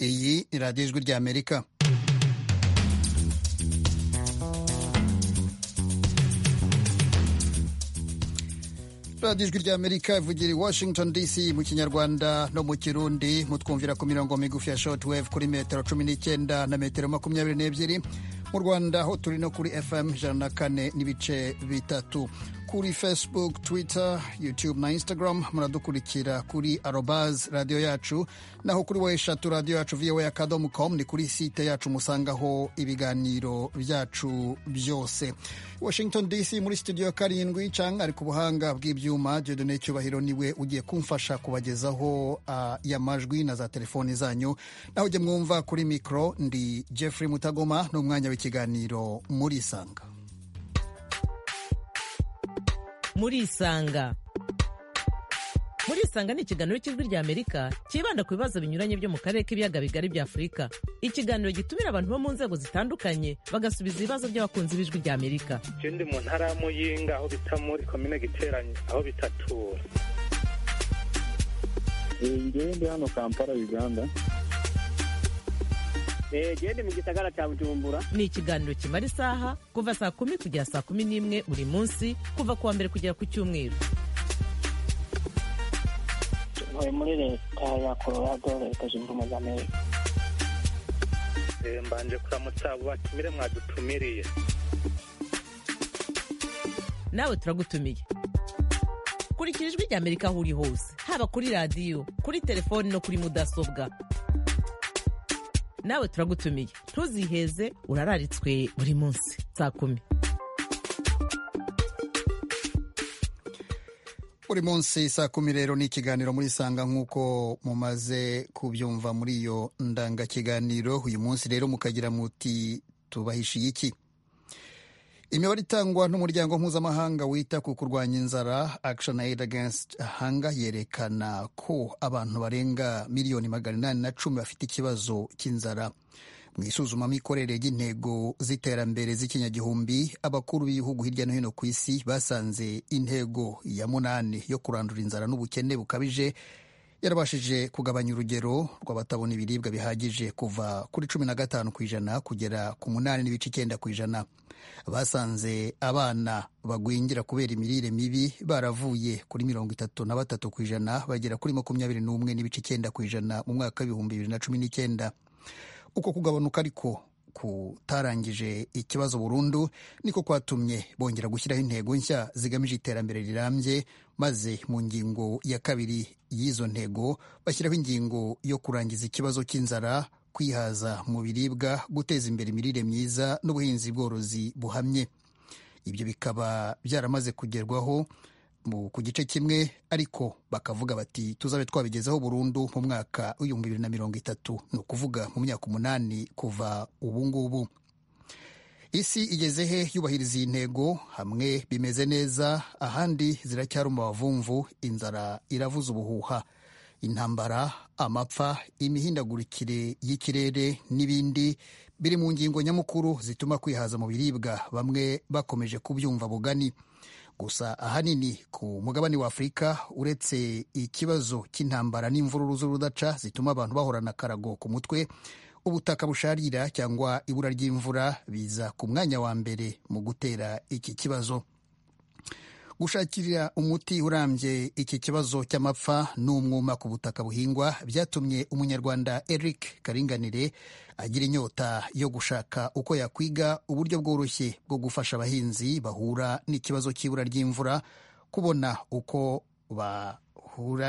ni radiyo ijwi ry'amerika radiyo ijwi ry'amerika ivugira i washington dc mu kinyarwanda no mu kirundi mutwumvira ku mirongo migufi ya shortwave kuri metero cumi n'icyenda na metero makumyabiri n'ebyiri mu rwanda ho turi no kuri fm ijana na kane n'ibice bitatu kuri facebook twitter youtube na instagram muradukurikira kuri arobaz radiyo yacu naho kuri we eshatu radiyo yacu voa akadomu com ni kuri site yacu musangaho ibiganiro byacu byose washington dc muri studio karindwi cyangwa ari ku buhanga bw'ibyuma jodone cyubahiro niwe ugiye kumfasha kubagezaho uh, ya majwi na za telefoni zanyu naho ujye mwumva kuri mikoro ndi jeffrey mutagoma ni umwanya w'ikiganiro muri isanga muri isanga muri isanga ni ikiganiro cy'ijwi ry'amerika cyibanda ku bibazo binyuranye byo mu karere k'ibiyaga bigari bya afurika ikiganiro gitumira abantu bo mu nzego zitandukanye bagasubiza ibibazo by'abakunzi b'ijwi ry'amerika ikindi mu ntara ya muyinga aho bita muri komine giteranye aho bitatura ingendo hano kampala uganda gende mu gisagara cya bujumbura ni ikiganiro kimara isaha kuva saa kumi kugera saa kumi n'imwe buri munsi kuva ku wa mbere kugera ku cyumweru tuvuye muri leta ya colorado leta zunze ubumwe za amerika mbanje kuramutsa abo batumire mwadutumiriye nawe turagutumiye kurikira ijwi rya amerika aho uri hose haba kuri radiyo kuri telefoni no kuri mudasobwa nawe turagutumiye ntuziheze urararitswe buri munsi saa kumi buri munsi saa kumi rero ni ikiganiro muri sanga nk'uko mumaze kubyumva muri iyo ndangakiganiro uyu munsi rero mukagira muti tubahishiye iki imibare itangwa n'umuryango mpuzamahanga wita ku kurwanya inzara action aid against hunger yerekana ko abantu barenga miliyoni magana inani na cumi bafite ikibazo cy'inzara mu isuzumamikorere ry'intego z'iterambere z'ikinyagihumbi abakuru b'ibihugu hirya no hino ku isi basanze intego ya munani yo kurandura inzara n'ubukene bukabije yarabashije kugabanya urugero rw'abatabona ibiribwa bihagije kuva kuri cumi na gatanu ku ijana kugera ku munani n'ibice icyenda ku ijana basanze abana bagwingira kubera imirire mibi baravuye kuri mirongo itatu na batatu ku ijana bagera kuri makumyabiri n'umwe n'ibice icyenda ku ijana mu mwaka w'ibihumbi bibiri na cumi n'icyenda uko kugabanuka ariko kutarangije ikibazo burundu niko kwatumye bongera gushyiraho intego nshya zigamije iterambere rirambye maze mu ngingo ya kabiri y'izo ntego bashyiraho ingingo yo kurangiza ikibazo cy'inzara kwihaza mu biribwa guteza imbere imirire myiza n'ubuhinzi bworozi buhamye ibyo bikaba byaramaze kugerwaho ku gice kimwe ariko bakavuga bati tuzabe twabigezaho burundu mu mwaka w'ibihumbi bibiri na mirongo itatu ni ukuvuga mu myaka umunani kuva ubu ngubu isi igeze he yubahiriza iyi ntego hamwe bimeze neza ahandi ziracyari umubavumvu inzara iravuza ubuhuha intambara amapfa imihindagurikire y'ikirere n'ibindi biri mu ngingo nyamukuru zituma kwihaza mu biribwa bamwe bakomeje kubyumva bugani gusa ahanini ku mugabane wa afurika uretse ikibazo cy'intambara n'imvururu z'urudaca zituma abantu bahorana akarago ku mutwe ubutaka busharira cyangwa ibura ry'imvura biza ku mwanya wa mbere mu gutera iki kibazo gushakira umuti urambye iki kibazo cy'amapfa n'umwuma ku butaka buhingwa byatumye umunyarwanda eric karinganire agira inyota yo gushaka uko yakwiga uburyo bworoshye bwo gufasha abahinzi bahura n'ikibazo cy'ibura ry'imvura kubona uko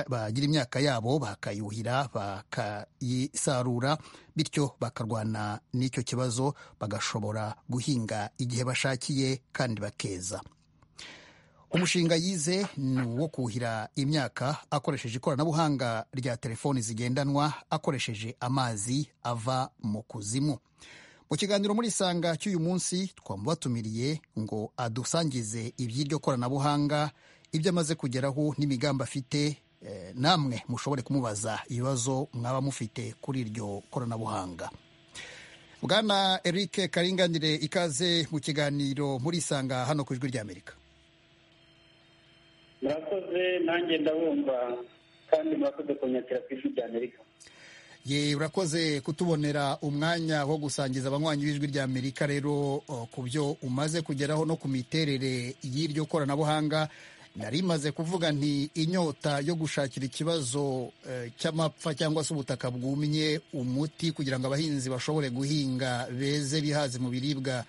bagira imyaka yabo bakayuhira bakayisarura bityo bakarwana n'icyo kibazo bagashobora guhinga igihe bashakiye kandi bakeza umushinga yize ni uwo kuhira imyaka akoresheje ikoranabuhanga rya telefoni zigendanwa akoresheje amazi ava mu kuzimu mu kiganiro muri isanga cy'uyu munsi twamubatumiriye ngo adusangize iby'iryo koranabuhanga ibyo amaze kugeraho n'imigambi afite namwe mushobore kumubaza ibibazo mwaba mufite kuri iryo koranabuhanga bwana eric karinganire ikaze mu kiganiro muri isanga hano ku ijwi ry'amerika murakoze nanjye ndabumva kandi murakoze kunyakira ku ijwi ry'amerika ye urakoze kutubonera umwanya wo gusangiza abanywanyi b'ijwi rya amerika rero uh, ku byo umaze kugeraho no ku miterere y'iryo koranabuhanga nari maze kuvuga nti inyota yo gushakira ikibazo eh, cy'amapfa cyangwa se ubutaka bwumye umuti kugira ngo abahinzi bashobore guhinga beze bihaze mu biribwa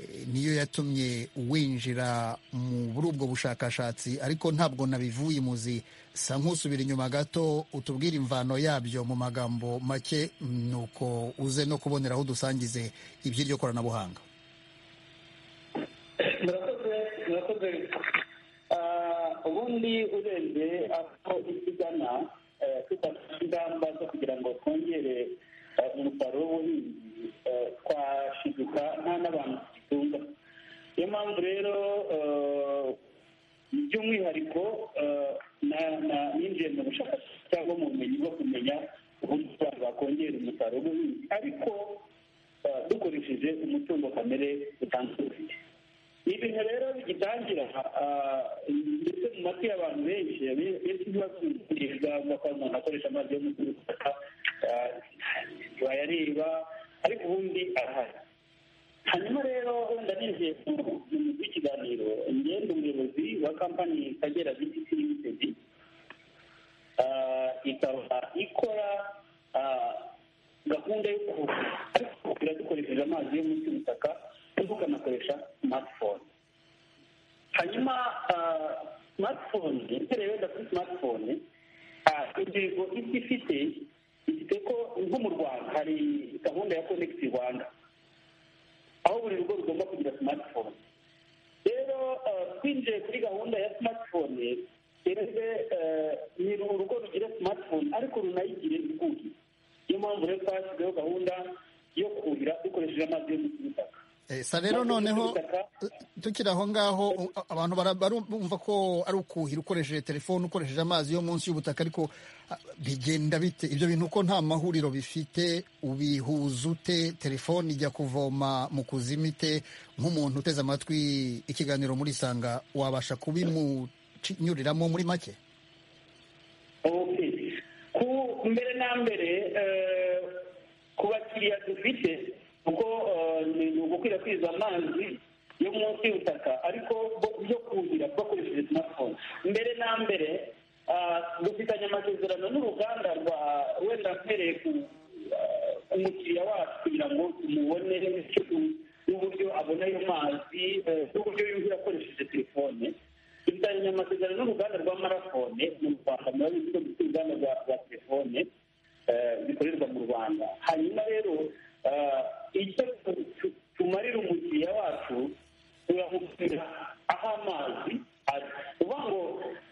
eh, niyo yatumye winjira mu- muri ubwo bushakashatsi ariko ntabwo nabivuye muzi sa nk'usubira inyuma gato utubwire imvano yabyo mu magambo make nuko uze no kubonera aho dusangize iby'iryo koranabuhanga murakoze murakoze Ah, ubundi urebye aho isi igana eh, dufata ingamba zo kugira ngo twongere eh, umusaruro w'ubuhinzi eh, twashiduka nta n'abantu tugitunga niyo mpamvu rero eh, by'umwihariko eh, na- na- ninjiye mu bushakashatsi cyangwa mu bumenyi bwo kumenya uburyo abantu bakongera umusaruro w'ubuhinzi ariko eh, dukoresheje umutungo kamere utanzwe dufite ibintu rero bigitangira ah, ndetse mu matwi y'abantu benshi abe- benshi ntibabyumvira ngo kwa umuntu akoresha amazi yo mu butaka ah, ntibayareba ariko ubundi arahari hanyuma rero wenda ninjiye mu mu mutwe w'ikiganiro ngenda umuyobozi wa kampani kagera biti limitedi Ah, ikaba ikora ah, gahunda yo kuhira dukoresheje amazi yo munsi y'ubutaka ariko ukanakoresha smartphone hanyuma ah, smartphone uhereye wenda kuri smartphone ah, intego isi ifite ifite ko nko mu rwanda hari gahunda ya connect rwanda aho buri rugo rugomba kugira smartphone rero eh, twinjiye kuri gahunda ya smartphone keretse eh, ni urugo rugira smartphone ariko runayigire iguhi niyo mpamvu rero twashyizeho gahunda yo kuhira dukoresheje amazi yo munsi y'ubutaka Eh, sa rero noneho Ubutaka- tukiri aho ngaho u- abantu bara- barumva ko ari ukuhira ukoresheje telefone ukoresheje amazi yo munsi y'ubutaka ariko ah, bigenda bite ibyo bintu ko nta mahuriro bifite ubihuza ute telefone ijya kuvoma mu kuzimu ite nk'umuntu uteze amatwi ikiganiro muri sanga wabasha kubimunyuriramo muri make Okay. ku mbere na mbere eh, ku bakiriya dufite kuko eh, ni ni ugukwirakwiza amazi yo munsi y'ubutaka ariko bo- yo kuhira bakoresheje smartphone mbere na mbere ah, dufitanye amasezerano n'uruganda rwa wenda mpereye ku ah, umukiriya wacu kugira ngo tumubone icyo tu- n'uburyo abona ayo mazi eh, n'uburyo yuhira akoresheje telefone dufitanye amasezerano n'uruganda rwa marafone mu rwanda murabizi ko dufite uruganda rwa rwa telefone eh, bikorerwa mu rwanda hanyuma rero eh, icyo tu- tu- tumarira umukiriya wacu turamubwira aho amazi ari uvuga ngo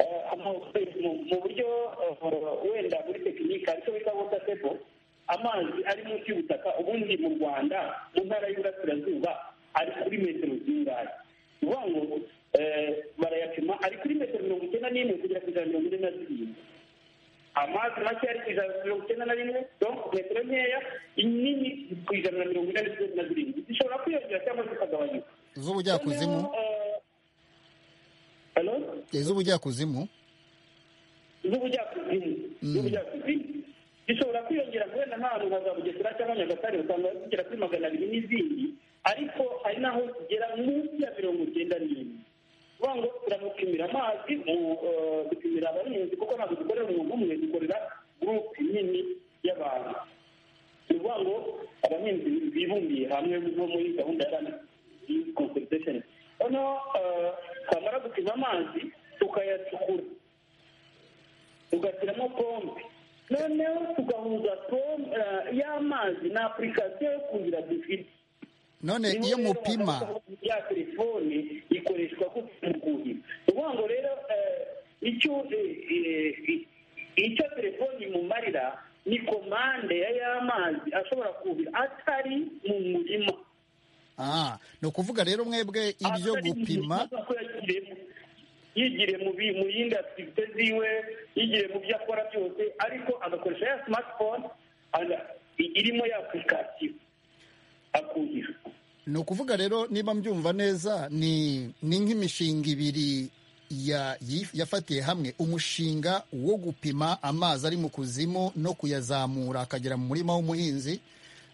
eh, ama- mu- mu buryo eh, wenda muri tekinike aricyo bita wota tebo amazi ari munsi y'ubutaka ubundi mu rwanda mu ntara y'uburasirazuba ari kuri metero zingahe ni ukuvuga ngo eh, barayapima ari kuri metero mirongo icyenda n'imwe kugera ku ijana mirongo ine na zirindwi amazi make ari ku ijana mirongo icyenda na rimwe donc metero nkeya inini ku ijana na mirongo ine na zirindwi zishobora kwiyongera cyangwa zikagabanyuka z'ubujyakuzimu Noneho, eh, hello? eh, z'ubujyakuzimu n'ubujyakuzimu n'ubujyakuzimu bishobora kwiyongera wenda nk'ahantu nka za bugesera cyangwa nyagatare usanga zigera kuri magana abiri n'izindi ariko hari n'aho zigera munsi ya mirongo icyenda n'imwe kuvuga ngo turamupimira amazi mu- eh, dupimira abahinzi kuko ntabwo dukorera umuntu umwe dukorera gurupe nini y'abantu ni ukuvuga ngo abahinzi bibumbiye hamwe nko muri gahunda ya rani consultation noneho eh, twamara gupima amazi tukayacukura tugashyiramo pompe noneho tugahuza pompe eh, y'amazi na apurikasiyo yo kuhira dufite none Niho iyo rero mupima hagaragara ya telefone ikoreshwa ku kuhira ni ukuvuga ngo rero eh, icyo eh, eh, icyo telefone imumarira ni komande ya y'amazi ashobora kuhira atari mu murima ah ni ukuvuga rero mwebwe ibyo Atari mu gupima murima ko yagiriyemo. yigiriye mu bi- mu yindi aktivite ziwe yigiriye mu byo akora byose ariko agakoresha ya smartphone ana- i- irimo ya apurikasiyo akuhira ni ukuvuga rero niba mbyumva neza ni ni nk'imishinga ibiri ya- yif- yafatiye hamwe umushinga wo gupima amazi ari mu kuzimu no kuyazamura akagera mu murima w'umuhinzi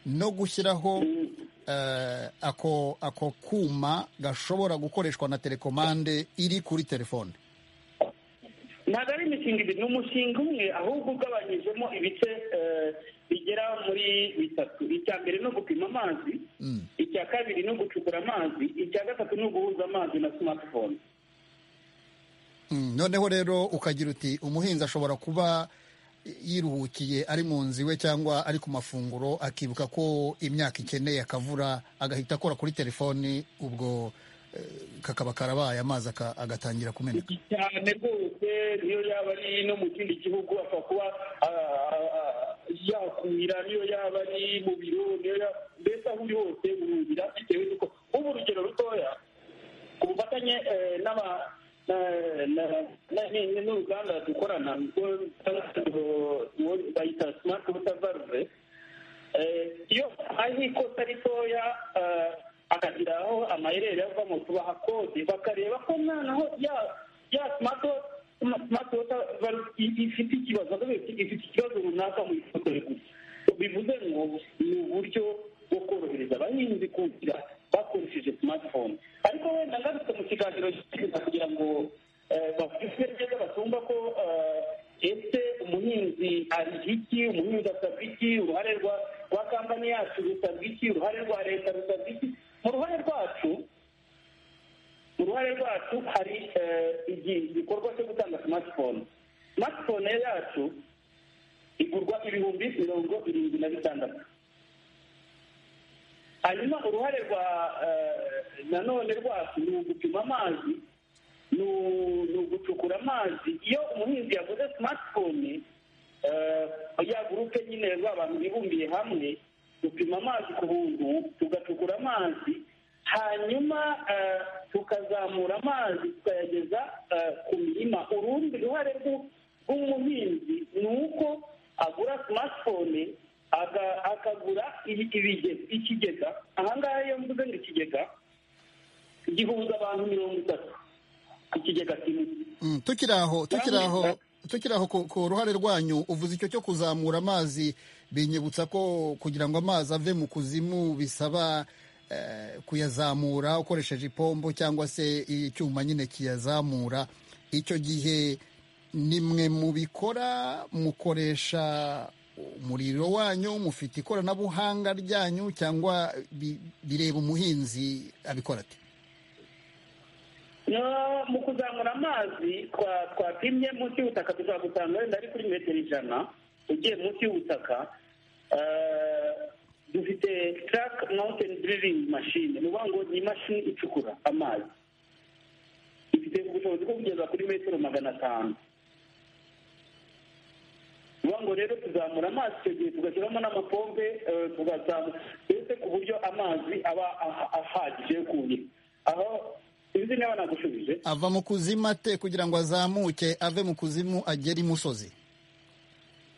no gushyiraho eh, ako ako kuma gashobora gukoreshwa na telekomande iri kuri telefone ntabwo ari imishinga ibiri ni umushinga umwe ahubwo ugabanyijemo ibice eh, bigera muri bitatu icya mbere ni ugupima amazi Mm. icya kabiri ni ugucukura amazi icya gatatu ni uguhuza amazi na smartphone Mm, noneho rero ukagira uti umuhinzi ashobora kuba yiruhukiye ari mu nzu iwe cyangwa ari ku mafunguro akibuka ko imyaka ikeneye akavura agahita akora kuri telefoni ubwo eh, kakaba karabaye amazi aka- agatangira kumeneka cyane rwose niyo yaba ari no mu kindi gihugu apfa kuba ah, ah, ah, yakuhira niyo yaba ari mu biro niyo yaba mbese aho uri hose uruhira bitewe n'uko ubu urugero rutoya ku bufatanye eh, n'aba na- na- na- ni- n'uruganda dukorana rwo- rwo- bayita smart water valve Eh, iyo ari ikosa ritoya eh, akagira aho amaherere avamo tubaha kode bakareba ko nta naho ya ya simato simato ifite ikibazo akavuga ati, ifite ikibazo runaka mu ifotora gusa bivuze ngo ni uburyo bwo korohereza abahinzi kugira bakoresheje smartphone ariko wenda ngarutse mu kiganiro cy'ingenzi kugira ngo eh, bavuge neza batumva ko eh, ese umuhinzi ariha iki umuhinzi asabwa iki uruhare rwa rwa kampani yacu rusabwa iki uruhare rwa leta rusabwa iki mu ruhare rwacu mu ruhare rwacu hari eh, igi- igikorwa cyo gutanga smartphone smartphone yacu igurwa ibihumbi mirongo irindwi na bitandatu hanyuma uruhare rwa eh, nanone rwacu ni ugupima amazi ni u- ni ugucukura amazi iyo umuhinzi yaguze smartphone eh, ya gurupe nyine abantu bibumbiye hamwe dupima amazi ku buntu tugacukura amazi hanyuma eh, tukazamura amazi tukayageza eh, ku mirima urundi ruhare rw'u- rw'umuhinzi ni uko agura smartphone aga- akagura ibi- ibige- ikigega ahangaha iyo mvuze ngo ikigega gihuza abantu mirongo itatu ikigega kimwe Mm, tukiri aho tukiri aho tukiri aho ku, ku ruhare rwanyu uvuze icyo cyo kuzamura amazi binyibutsa ko kugira ngo amazi ave mu kuzimu bisaba eh, kuyazamura ukoresheje ipombo cyangwa se icyuma nyine kiyazamura icyo gihe nimwe mubikora mukoresha umuriro wanyu mufite ikoranabuhanga ryanyu cyangwa bi- bireba umuhinzi abikora ati No, mu kuzamura amazi twa- twapimye munsi y'ubutaka dushobora gusanga wenda ari kuri metero ijana ugiye munsi y'ubutaka Eh, dufite track mountain drilling machine ni ukuvuga ngo ni imashini icukura amazi ifite ubushobozi bwo kugeza kuri metero magana atanu ni ukuvuga ngo rero tuzamura amazi icyo gihe tugashyiramo n'amapombe eh, tugazamura mbese ku buryo amazi aba aha- ahagije yo kuhira aho sinzi niba nagushubije ava mu kuzimu ate kugira ngo azamuke ave mu kuzimu agere imusozi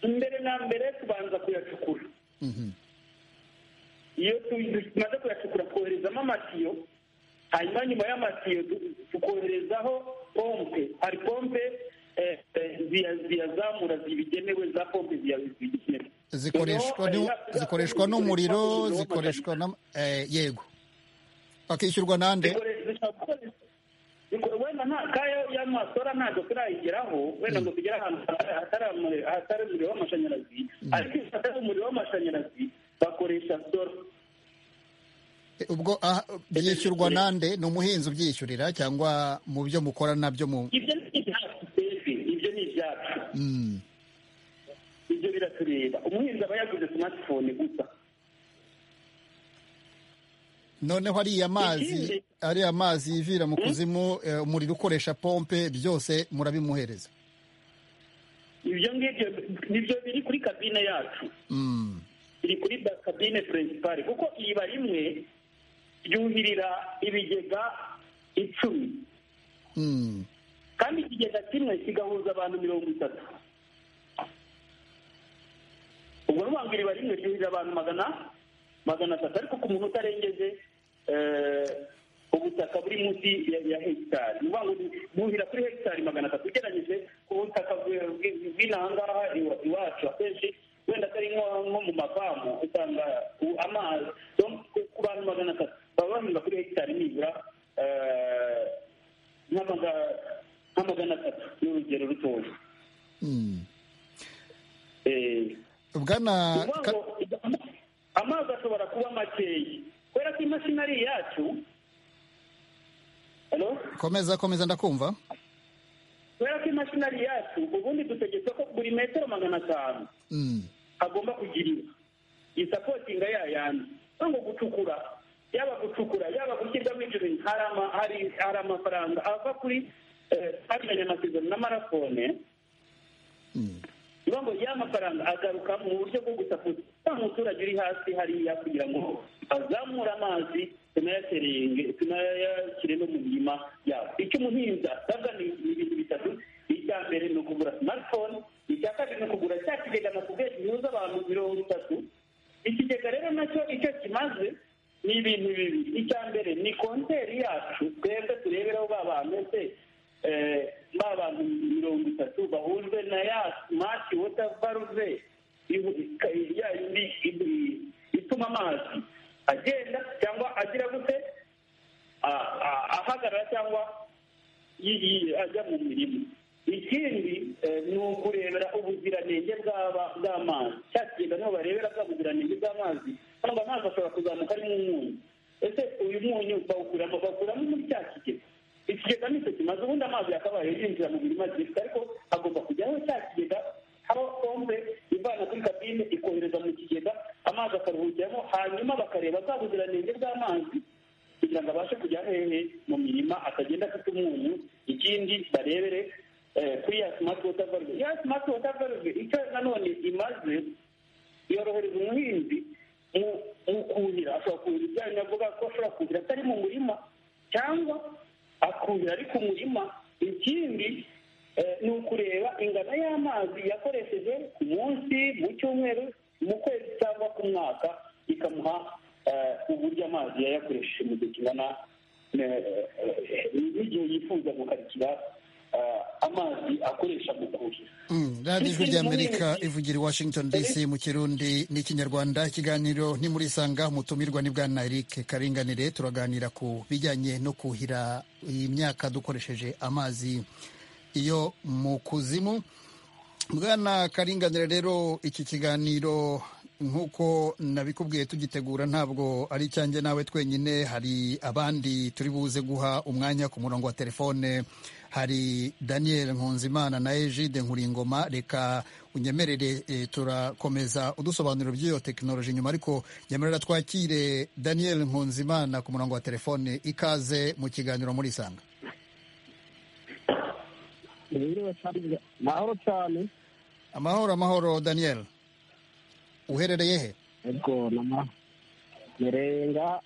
mbere na mbere tubanza kuyacukura Mhm. iyo tu- tumaze kuyacukura twoherezamo amatiyo hanyuma nyuma y'amatiyo du- tukoherezaho pompe hari pompe eh, eh, ziya- ziyazamura zibigenewe za pompe ziya- zibigenewe zikoreshwa Noneho, n'u- eh, zikoreshwa n'umuriro zikoreshwa na eh, yego bakishyurwa nande Zikore- zishobora gukoreshwa- zikore- wenda nta kayo y'amasora ntabwo turayigeraho wenda ngo tugere ahantu hatari umuriro- hatari umuriro w'amashanyarazi ariko iyo hatari umuriro w'amashanyarazi bakoresha sora Eh, ubwo ah, byishyurwa nande ni umuhinzi ubyishyurira cyangwa mu byo mukora nabyo mu ibyo ni ibyacu pepe ibyo ni ibyacu Mm. ibyo biratureba umuhinzi aba yaguze smartphone gusa noneho ariya mazi Ikindi- ariya mazi yivira mu kuzimu eh, umuriro ukoresha pompe byose murabimuhereza ibyo ngibyo nibyo biri kuri kabine yacu Mm. iri kuri ba- kabine perezidari kuko iriba rimwe ryuhirira ibigega icumi Mm. kandi ikigega kimwe kigahuza abantu mirongo itatu ubwo ni ukuvuga ngo iriba rimwe ryuhirira abantu magana magana atatu ariko ku muntu utarengeje eh, ubutaka buri munsi ya ya hegitari ni ukuvuga ngo buhira kuri hegitari magana atatu ugeranyije ku butaka bw'inahangaha iwacu akenshi wenda atari nko nko mu mafamu usanga u- amazi yo ku- ku bantu magana atatu baba bahinga kuri hegitari nibura eh, nk'amaga- nk'amagana atatu ni urugero rutoya Mm. Eh, bwana Ukuvuga Ka- ngo amazi ashobora kuba makeya kubera ko imashini ari iyacu halo komeza komeza ndakumva kubera ko imashini ari iyacu ubundi dutegetse ko buri metero magana atanu Mm. agomba kugira isapotinga ya yandi cyangwa gucukura yaba gucukura yaba gushyirwamo ibyo bintu hari ama- hari- hari amafaranga ava kuri eh, twagiranye amasezerano na marafone Mm. niyo ngo ya mafaranga agaruka mu buryo bwo gusakuza wa muturage uri hasi hariya kugira ngo azamure amazi tunayaterenge tunayashyire no mu mirima yabo icyo umuhinzi asabwa ni ni ibintu bitatu icya mbere ni ukugura smartphone icya kabiri ni ukugura cya kigega nakubwiye gihuza abantu mirongo itatu ikigega rero nacyo icyo kimaze ni ibintu bibiri icya mbere ni konteri yacu twebwe tureberaho ba bantu ese eh, ba bantu mirongo itatu bahujwe na ya smart water valve ihu- ika- ya yindi indi- ituma amazi agenda cyangwa agira gute a- a- ahagarara cyangwa yi- yi- ajya mu mirimo ikindi eh, ni ukurebera ubuziranenge bw'aba- bw'amazi cya kigega niho barebera bwa buziranenge bw'amazi cyangwa amazi ashobora kuzamuka arimo umunyu ese uyu munyu bawukuramo bawukuramo muri cya kigega ikigega nicyo kimaze ubundi amazi yakabaye yinjira mu mirima gifite ariko agomba kujyaho cya kigega haba pompe ivana kuri kabine ikohereza mu kigega amazi akaruhukiramo hanyuma bakareba bwa buziranenge bw'amazi kugira ngo abashe kujya hehe mu mirima atagenda afite umunyu ikindi barebere eh, kuri ya smart water valve ya smart water valve icyo nanone imaze yorohereza umuhinzi mu mu kuhira ashobora kuhira ibyanya avuga ko ashobora kuhira atari mu murima cyangwa akuhira ari ku murima ikindi eh, ni ukureba ingano y'amazi yakoresheje ku munsi mu cyumweru mu kwezi cyangwa ku mwaka ikamuha eh, uburyo amazi yayakoresheje mu gihe kingana eh, eh, n'igihe yifuza gukarikira eh, amazi akoresha mu kuhira Mm, radiyo ijwi ry'amerika ivugira i washington dc mu kirundi n'ikinyarwanda ikiganiro ni muri sanga umutumirwa ni bwana eric karinganire turaganira ku bijyanye no kuhira imyaka dukoresheje amazi iyo mu kuzimu bwana karinganire rero iki kiganiro nk'uko nabikubwiye tugitegura ntabwo ari icyanjye nawe twenyine hari abandi turi buze guha umwanya ku murongo wa telefone hari daniel nkunzimana na ejide nkuringoma reka unyemerere eh, turakomeza udusobanuriro by'iyo tekinoloji nyuma ariko nyemerera twakire daniel nkunzimana ku murongo wa telefone ikaze mu kiganiro muri isanga Nibirewe cyane mahoro cyane amahoro amahoro daniel uherereye he ubwo nama merenga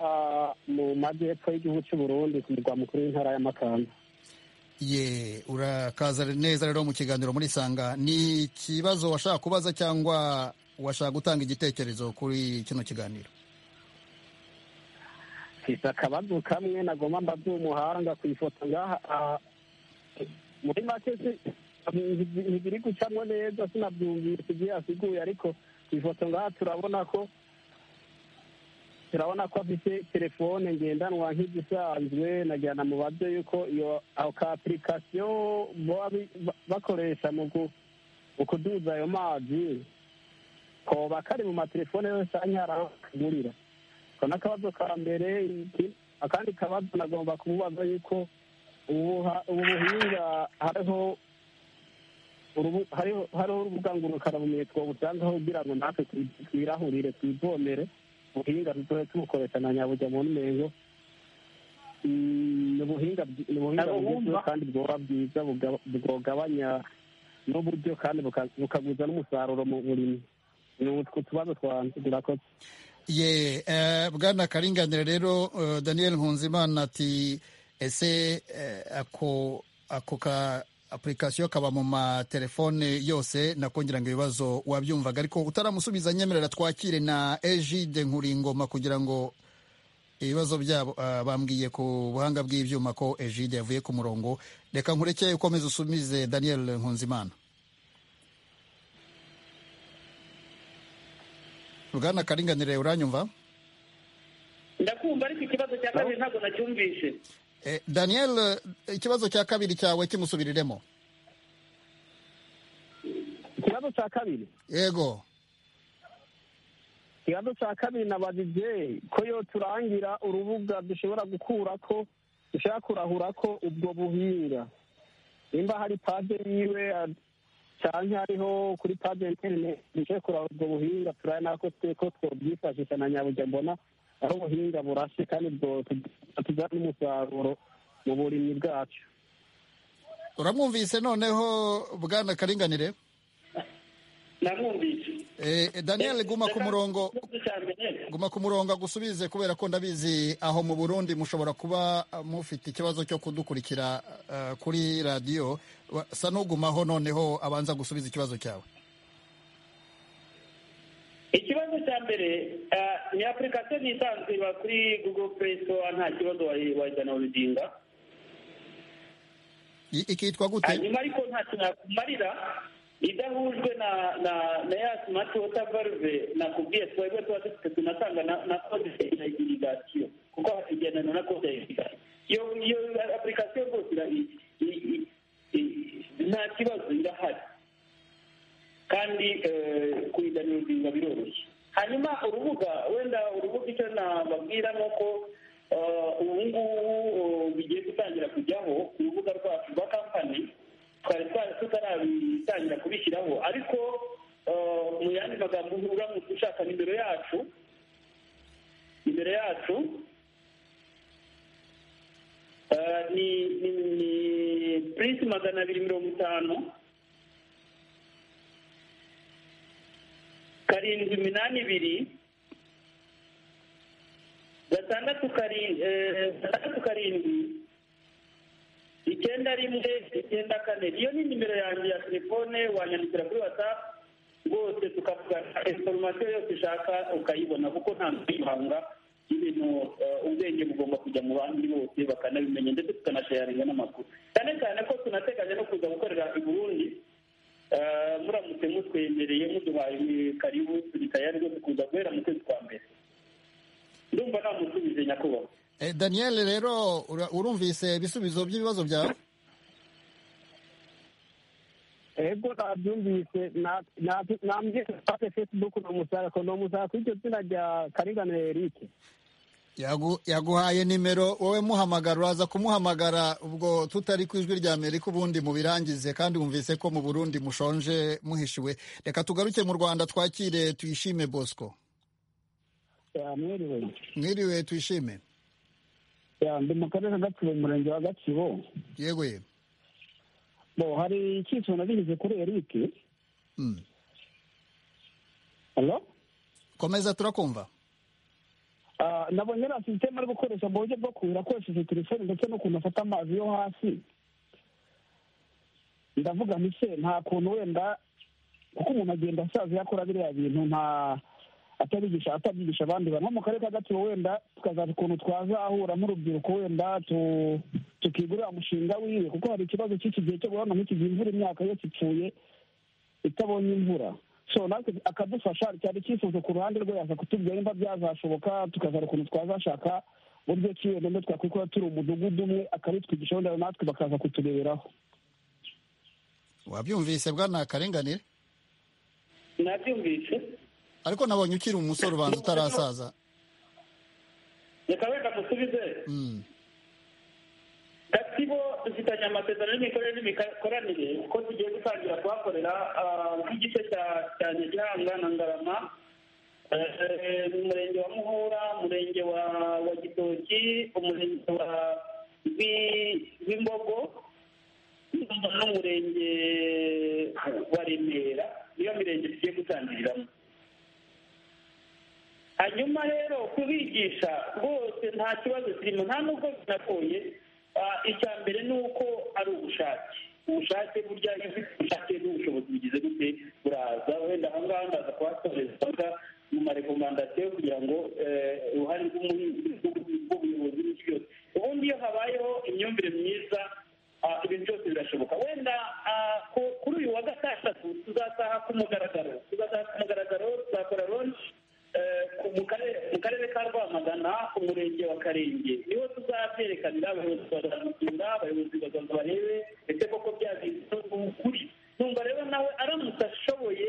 mu majyepfo y'igihugu cy'u Burundi ku murwa mukuru w'intara ya Makamba ye urakaza neza rero mu kiganiro muri sanga ni ikibazo washaka kubaza cyangwa washaka gutanga igitekerezo kuri kino kiganiro mfise akabazo kamwe nagomba mbaze umuhanga ku ifoto ngaha ah, muri make si- ntizi- ntiziri gucamwo neza sinabyumvise ibyo yasiguye ariko ku ifoto ngaha turabona ko turabona ko afite telefone ngendanwa nk'izisanzwe nagira na mubaze yuko iyo ako ka apurikasiyo baba bi- ba- bakoresha mu ku- mu kuduza ayo mazi koba kari mu matelefone yose anyara kagurira ko n'akabazo ka mbere iki- akandi kabazo nagomba kumubaza yuko ubu ha- ubu buhinga hariho urubu- hariho hariho urubuga ngurukanabumenyi twobusangaho kugira ngo natwe twi- twirahurire twivomere ubuhinga tuzobe tubukoresha na nyaburya mu ntengo Mm, ni ubuhinga bwi- ni ubuhinga Abo bugezweho bumva- kandi bwoba bwiza buga- bwogabanya n'uburyo kandi buka- bukaguza n'umusaruro mu burimyi ni utwo tubazo twanjye turakoze ye eh, bwana karinganire rero eh, daniel nkunzimana ati ese eh, ako ako ka apurikasiyo kaba mu matelefone yose nakongera ngo ibibazo wabyumvaga ariko utaramusubiza nyemerera twakire na ejide nkuringoma kugira ngo ibibazo byabo ah, bambwiye ku buhanga bw'ibyuma ko ejide yavuye ku murongo reka nkureke ukomeze usumize daniel nkunzimana bwana karinganire uranyumva ndakumva ariko ikibazo cya kabiri ntabwo nacyumvishe Eh, daniel eh, ikibazo cya kabiri cyawe kimusubiriremo ikibazo cya kabiri yego ikibazo cya kabiri nabajije ko yo turangira urubuga dushobora gukura ko dushobora kurahura ko ubwo buhinga nimba hari page yiwe a- canke hariho kuri page interineti dushobora kurahura ubwo buhinga turaye nako twe ko twobyifashisha na nyaburya mbona aho ubuhinga burashe kandi bwo tugira n'umusaruro mu burimyi bwacu uramwumvise noneho bwana karinganire namwumvise Eh, eh, daniel guma ku murongo Ikibazo cya mbere, guma ku murongo agusubize kubera ko ndabizi aho mu burundi mushobora kuba ah, mufite ikibazo cyo kudukurikira ah, kuri radiyo Wa- sa n'ugumaho noneho abanza gusubiza ikibazo cyawe ikibazo cya mbere eh, ni apurikasiyo nisanzwe iba kuri google play store nta kibazo wayi- wayidanarodinga I- ikitwa gute hanyuma ariko nta kintu yakumarira idahujwe na na na ya smart water valve nakubwiye twebwe tuba dufite tunatanga na na code ya irrigation kuko igendana na code ya irrigation iyo iyo application rwose ira i- i- i- i- nta kibazo irahari kandi eh, kuyidanira ubuzima biroroshye hanyuma urubuga wenda urubuga icyo nababwira ni uko eh, ubu ngubu eh, bigiye gutangira kujyaho urubuga rwacu rwa kampani twari twari tutarabitangira kubishyiraho ariko eh, mu yandi magambo uramutse ushaka nimero yacu nimero yacu eh, ni ni ni purisi magana abiri mirongo itanu karindwi iminani ibiri gatandatu karindwi gatandatu karindwi icyenda rimwe icyenda kane iyo ni nimero yanjye ya telefone wanyandikira kuri watsapu rwose tukavugana inforomasiyo yose ushaka ukayibona kuko nta mwibanga ibintu eh, ubwenge bugomba kujya mu bandi bose bakanabimenya ndetse tukanashayaringa n'amakuru cyane cyane ko tunateganya no kuza gukorera i burundi Eh, muramutse mutwemereye muduhaye karibu turi tayari rwose kuza guhera mu kwezi kwa mbere ndumva namusubije nyakubahwa Eh, daniel rero ura- urumvise ibisubizo by'ibibazo byawe ego nabyumvise na- na- nambye page facebook nomusaka nomusaka kuri iryo zina rya karinganire erike Yagu- yaguhaye nimero wowe muhamagara uraza kumuhamagara ubwo tutari ku ijwi rya amerika ubundi mubirangize kandi wumvise ko mu burundi mushonje muhishiwe reka tugaruke mu rwanda twakire tuyishime bosco Ya, mwiriwe mwiriwe tuyishime Ya, ndi mu karere ka gatsibo mu murenge wa gatsibo yego ye bo hari icyifuzo nabigize kuri erike Mm. halo komeza turakumva Ah, nabonye na sisiteme ari gukoresha mu buryo bwo kuhira akoresheje telefone ndetse n'ukuntu afata amazi yo hasi ndavuga nti se nta kuntu wenda kuko umuntu agenda asaza iyo akora biriya bintu nta atabigisha atabyigisha abandi bantu nko mu karere ka gatsibo wenda tukazaza ukuntu twazahura nk'urubyiruko wenda tu- tukigurira umushinga wiwe kuko hari ikibazo cy'iki gihe cyo guhana nk'iki gihe imvura imyaka yose ipfuye itabonye imvura so natwe akadufasha cyari icyifuzo ku ruhande rwe yaza kutubwira nimba byazashoboka tukazana ukuntu twazashaka buryo ki wenda ndo twakwikora turi umudugudu umwe akabitwigisha wenda natwe bakaza kutureberaho wabyumvise bwana karenganire nabyumvise ariko nabonye ukiri umusore ubanza utarasaza reka wenda musubize Mm. gatsibo dufitanye amasezerano y'imikorere n'imikoranire ko tugiye gutangira kuhakorera ah, nk'igice cya- cya nyagihanga na ngarama Eh, mu murenge wa muhura umurenge wa wa gitoki umurenge wa Rwi- rwimbogo n'umurenge wa remera niyo mirenge tugiye gutangiriramo hanyuma rero kubigisha rwose nta kibazo kirimo nta n'ubwo binagoye Ah, icya mbere ni uko ari ubushake ubushake burya iyo ufite ubushake n'ubushobozi bugize gute buraza wenda aha ngaha ndaza kuhasoreza mu marekomandasiyo kugira ngo eh, uruhare rw'umuhinzi rw'ubuyobozi n'iki byose ubundi iyo habayeho imyumvire myiza ah, ibintu byose birashoboka wenda ah, ku- kuri uyu wa gatandatu tuzasaha ku mugaragaro tuzasaha ku mugaragaro tuzakora lonshi mu karere mu karere ka rwamagana umurenge wa karenge niho tuzabyerekanira abayobozi bazabigenda abayobozi bazaza barebe ndetse koko byabizi ukuri numva rero nawe aramutse ashoboye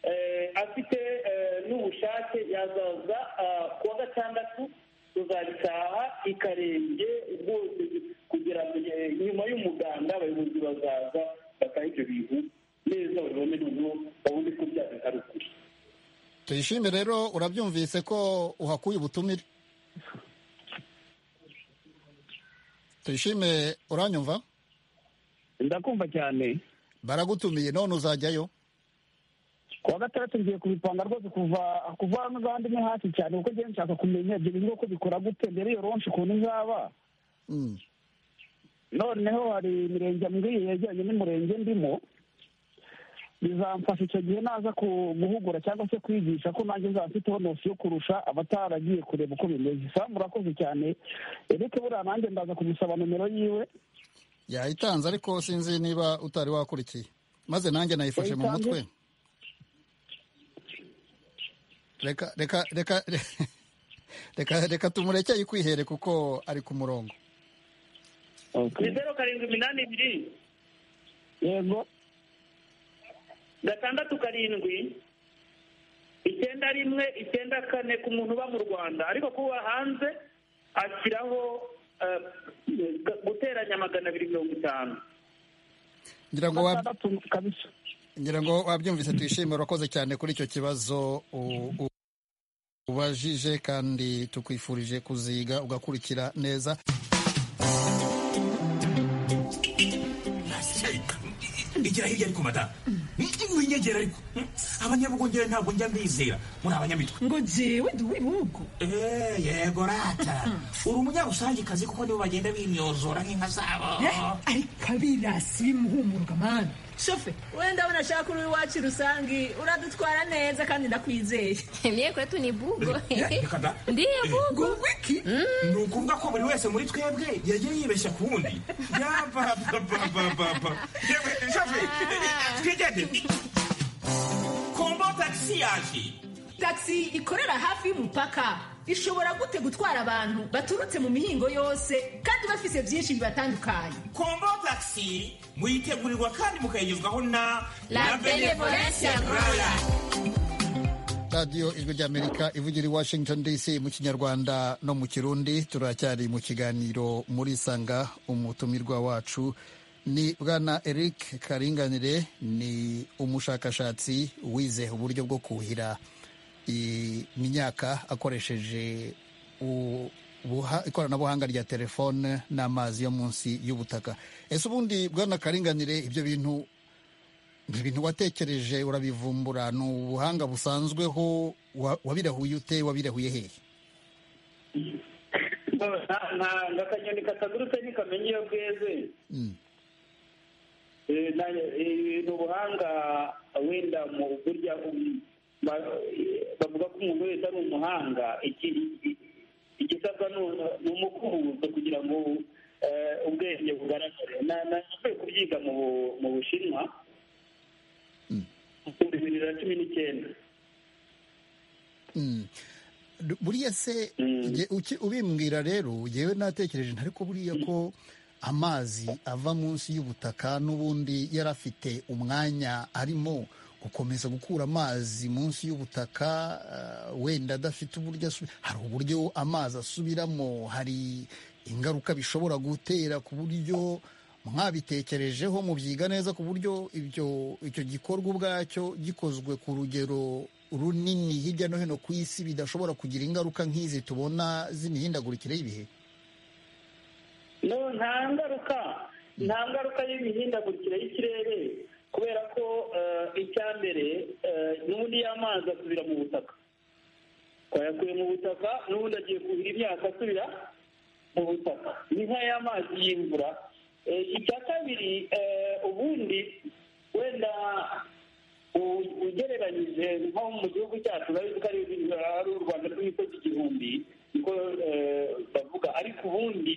eh, afite eh, n'ubushake yazaza ah, ku wa gatandatu tuzabitaha i karenge rwose kugira ngo eh, nyuma y'umuganda abayobozi bazaza bataha ibyo bintu neza babibone noneho babone ko byabizi ari ukuri tuyishime rero urabyumvise ko uhakuye ubutumire tuyishime uranyumva ndakumva cyane baragutumiye none uzajyayo ku wa gatandatu ngiye kubipanga rwose kuva kuva hano uza handi ni hasi cyane kuko njyewe nshaka kumenya ibyo bintu uko bikora gute mbere iyo ronshi ukuntu izaba Mm. noneho hari imirenge mbwiye yegeranye n'umurenge ndimo bizamfasha icyo gihe naza ku- guhugura cyangwa se kwigisha ko nanjye nzaba mfiteho nosi yo kurusha abataragiye kureba uko bimeze samu urakoze cyane eric buriya nanjye ndaza kumusaba nomero yiwe yayitanze ariko sinzi niba utari wakurikiye maze nanjye nayifashe mu Yayitanze? mutwe reka reka reka reka reka tumureke yikwihere kuko ari ku murongo ni zeru karindwi iminani ibiri yego gatandatu karindwi icyenda rimwe icyenda kane ku muntu uba mu rwanda ariko kuba hanze ashyiraho eh, gu- guteranya magana abiri mirongo itanu ngira ngo wab- gatandatu kabisa ngira ngo wabyumvise tuyishime urakoze cyane kuri icyo kibazo u- u- ubajije kandi tukwifurije kuziga ugakurikira neza igira hirya ariko mata winyegera ariko abanyabugongera ntabwo njya mbizera muri abanyamitwe ngo jewe ndi uw'ibihugu Eh, yego rata uri umunyarusangikazi kuko nibo bagenda bimyozora nk'inka zabo ariko abirasi bimuhumurwa mani shofe wenda abona ashaka uri iwacu rusangi uradutwara neza kandi ndakwizeye Mie kwetu ni bugo. Eh, reka da. Ndiyo bugo. ngo wiki ni ukuvuga ko buri wese muri twebwe yagiye yibeshya ku wundi yabababababa yewe shoferi twigendere kombo tagisi yaje taxi ikorera hafi y'umupaka ishobora gute gutwara abantu baturutse mu mihingo yose kandi bafise byinshi bibatandukanye kombo tagisi muyitegurirwa kandi mukayigezwaho na La benevolencia royal. radiyo ijwi ry'amerika ivugira i washington dc mu kinyarwanda no mu kirundi turacyari mu kiganiro muri sanga umutumirwa wacu ni bwana eric karinganire ni umushakashatsi wize uburyo bwo kuhira imyaka akoresheje u- buha- ikoranabuhanga rya telefone n'amazi yo munsi y'ubutaka ese ubundi bwana karinganire ibyo bintu ibintu watekereje urabivumbura ni ubuhanga busanzweho wa- wabirahuye ute wabirahuye hehe Nta- nta- nta kanyoni katagurutse ntikamenya iyo bweze Mm. Eh, na- eh, ni ubuhanga wenda mu burya um, ba- eh, bavuga ko umuntu wese ari umuhanga iki- iki- igisabwa ni- ni umukubuzo kugira ngo eh, ubwenge bugaragare Na- nashoboye kubyiga mu Bu- mu bushinwa mu bibiri na cumi n'icyenda Mm. Du- buriya se Mm. jye- uki- ubimbwira rero yewe natekereje nti ariko buriya ko amazi ava munsi y'ubutaka n'ubundi yari afite umwanya arimo gukomeza gukura amazi munsi y'ubutaka eh, wenda adafite uburyo asu- hari uburyo amazi asubiramo hari ingaruka bishobora gutera ku buryo mwabitekerejeho mubyiga neza ku buryo ibyo icyo gikorwa ubwacyo gikozwe ku rugero runini hirya no hino ku isi bidashobora kugira ingaruka nk'izi tubona z'imihindagurikire y'ibihe no nta ngaruka nta ngaruka y'imihindagurikire y'ikirere kubera ko eh, icya mbere eh, n'ubundi y'amazi asubira mu butaka twayakuye mu butaka n'ubundi agiye kuhira imyaka asubira mu butaka ni nk'ay'amazi y'imvura icya kabiri ubundi wenda ugereranyije nko mu gihugu cyacu urabizi ko ari u rwanda rw'imisozi igihumbi niko bavuga ariko ubundi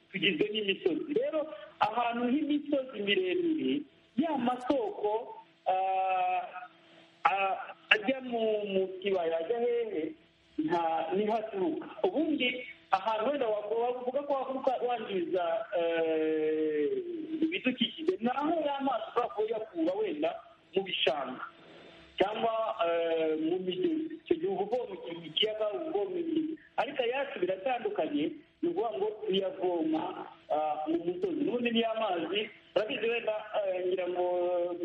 tugizwe n'imisozi rero ahantu h'imisozi miremire ya masoko ajya mu kibaya ajya hehe nta niho aturuka ubundi ahantu wenda wavuga ko wavuga wangiza ibidukikije ni aho y'amazi ushobora kuba uyakura wenda mu bishanga cyangwa mu migezi icyo gihe uba uvoma ikiyaga uba uvoma imigezi ariko ayacu biratandukanye ni ukuvuga ngo tuyavoma mu musozi n'ubundi ni amazi urabizi wenda ngira ngo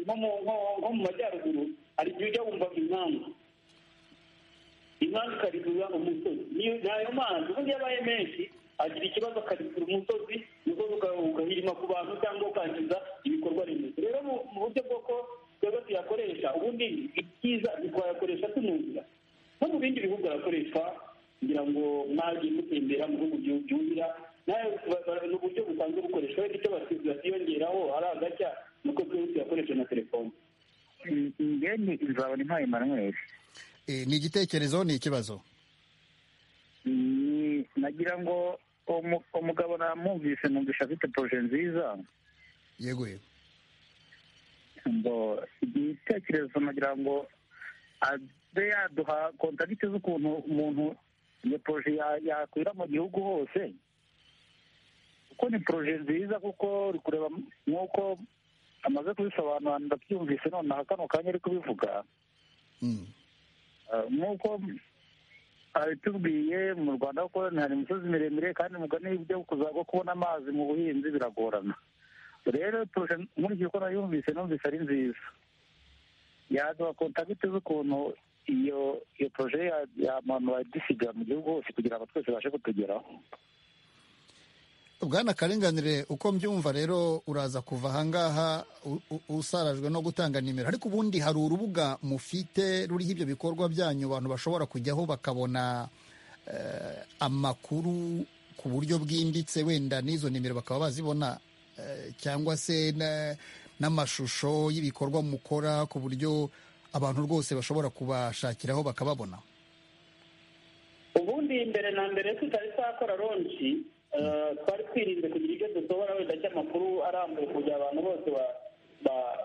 nko mu majyaruguru hari igihe ujya wumva impamvu impamvu ikarikurura umusozi ni ayo mazi ubundi iyo abaye menshi agira ikibazo akarikurura umusozi umusozi ugahirima ku bantu cyangwa ukangiza ibikorwa remezo rero mu buryo bwo ko twebwe tuyakoresha ubundi ibyiza twayakoresha tunumvira no mu bindi bihugu arakoreshwa kugira ngo mwagiye mutembera mu bihugu byumvira nawe ni uburyo busanzwe bukoreshwa wenda icyo batiyongeraho ari agacya nuko twese tuyakoresha na telefone ngeni nzabona impano Emmanuel ni igitekerezo ni ikibazo nagira ngo umugabo namwumvise numvise afite poroje nziza yego yego ngo igitekerezo nagira ngo abe yaduha kontagiti z'ukuntu umuntu iyo poroje yakwira mu gihugu hose kuko ni poroje nziza kuko uri kureba nk'uko amaze kubisobanura ndabyumvise nonaha kano kanya ari kubivuga nk'uko abitubwiye mu rwanda kuko hari imisozi miremire kandi mugani ibyo kuzaga kubona amazi mu buhinzi biragorana rero nkurikije uko nayumvise numvise ari nziza yaduha kontagiti z'ukuntu iyo iyo poroje yamanura dusiga mu gihugu hose kugira ngo twese babashe kutugeraho bwana karinganire uko mbyumva rero uraza kuva ahangaha usarajwe no gutanga nimero ariko ubundi hari urubuga mufite ruriho ibyo bikorwa byanyu abantu bashobora kujyaho bakabona amakuru ku buryo bwimbitse wenda n'izo nimero bakaba bazibona cyangwa se n'amashusho y'ibikorwa mukora ku buryo abantu rwose bashobora kubashakiraho bakababona ubundi mbere na mbere tutari twakora ronji twari twirinze kugira ibyo dusohora wenda cy'amakuru arambuye kugira abantu bose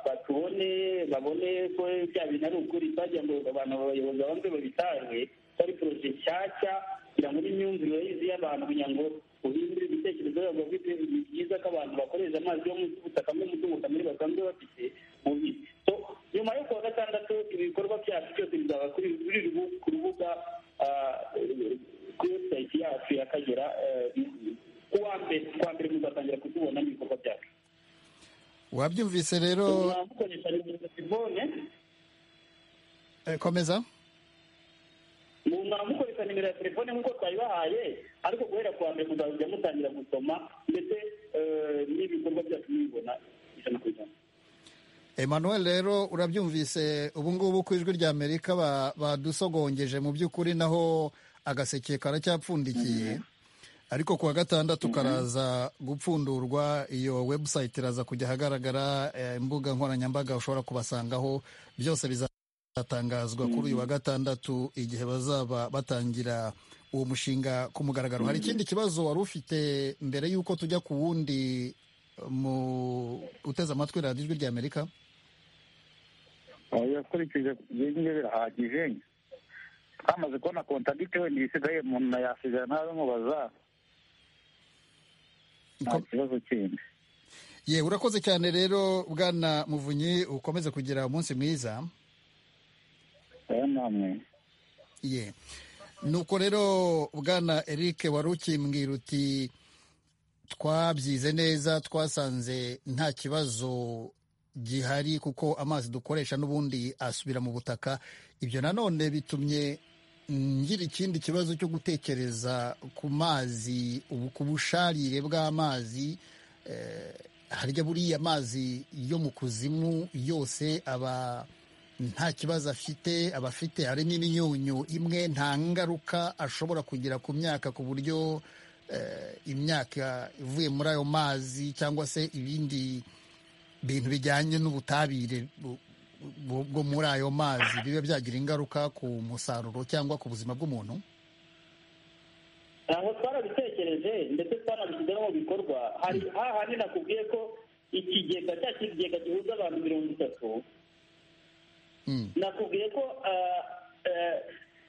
batubone babone ko bya bintu ari ukuri twagira ngo abantu abayobozi babanze babitange twari poroje nshyashya kugira ngo n'imyumvire y'izi y'abantu kugira ngo uhindure ibitekerezo yabo bafite ni byiza ko abantu bakoresha amazi yo munsi y'ubutaka n'umutungo kamere basanzwe bafite mu bindi nyuma yo kuwa gatandatu ibikorwa byacu byose bizaba kuri ku rubuga kuri webusayiti yacu y'akagera kuwa mbere kuwa mbere muzatangira kutubona n'ibikorwa byacu wabyumvise rero mukoresha nimero telefone komeza mukoresha nimero ya telefone nk'uko twayibahaye ariko guhera kuwa mbere muzajya mutangira gusoma ndetse n'ibikorwa byacu mubibona ijana ku ijana Emmanuel rero urabyumvise ubu ngubu ku ijwi rya amerika badusogongeje mu by'ukuri naho agaseke karacyapfundikiye ariko ku wa gatandatu karaza gupfundurwa iyo webusayiti iraza kujya ahagaragara imbuga nkoranyambaga ushobora kubasangaho byose bizatangazwa kuri uyu wa gatandatu igihe bazaba batangira uwo mushinga ku mugaragaro hari ikindi kibazo wari ufite mbere y'uko tujya ku wundi mu uteze amatwi radiyo ijwi rya amerika yakurikije ibyo birahagije twamaze kubona kontagite wenda ibisigaye umuntu yasigaye nawe mubaza nta kibazo kindi ye urakoze cyane rero bwana muvunyi ukomeze kugira umunsi mwiza namwe ye nuko rero bwana eric wari ukimbwira uti twabyize neza twasanze nta kibazo gihari kuko amazi dukoresha n'ubundi asubira mu butaka ibyo nanone bitumye ngira ikindi kibazo cyo gutekereza ku mazi ku busharire bw'amazi harya buriya amazi yo mu kuzimu yose aba nta kibazo afite aba afite hari n'imyunyu imwe nta ngaruka ashobora kugira ku myaka ku buryo imyaka ivuye muri ayo mazi cyangwa se ibindi bintu bijyanye n'ubutabire bu- bu- bwo muri ayo mazi biba byagira ingaruka ku musaruro cyangwa ku buzima bw'umuntu aho twarabitekereje ndetse twanabishyizeho mu bikorwa hari hahandi nakubwiye ko ikigega cya kigega gihuza abantu mirongo itatu nakubwiye ko ah, eh,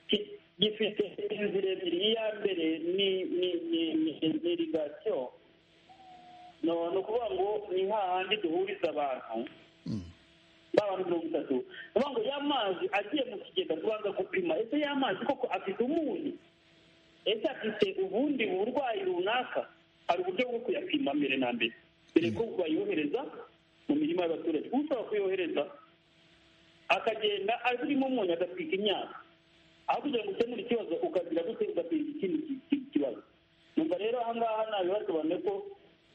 ki- gifite inzira ebyiri iya mbere ni ni ni ni irigasiyo ni ukuvuga ngo ni hahandi duhuriza abantu ba bantu mirongo itatu ni ukuvuga ngo ya mazi agiye mu kigega tubanza gupima ese ya mazi koko afite umunyu ese afite ubundi burwayi runaka hari uburyo bwo kuyapima mbere na mbere mbere ko bayohereza mu mirima y'abaturage ushobora kuyohereza akagenda arimo umunyu agatwika imyaka aho kugira ngo ukemure ikibazo ukagira gute ugateza ikindi ki- ki- kibazo numva rero aha ngaha nabiba tubaneye ko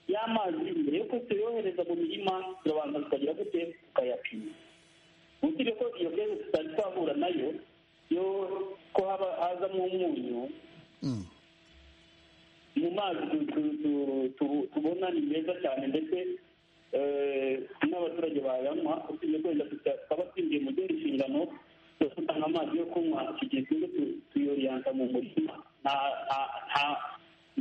y'amazi mbere yo kuyohereza mu mirima turabanza tukagira gute tukayapima utiriwe ko iyo geze tutari twahura nayo yo ko haba hazamo umunyu mu mazi tu- tu- tu- tu- tubona ni meza cyane ndetse eh, n'abaturage bayanywa usibye kwenda tukaba twinjiye mu zindi nshingano zo gutanga amazi yo kunywa igihe tumwe tu- tuyoriyansa mu murima nta- nta- nta-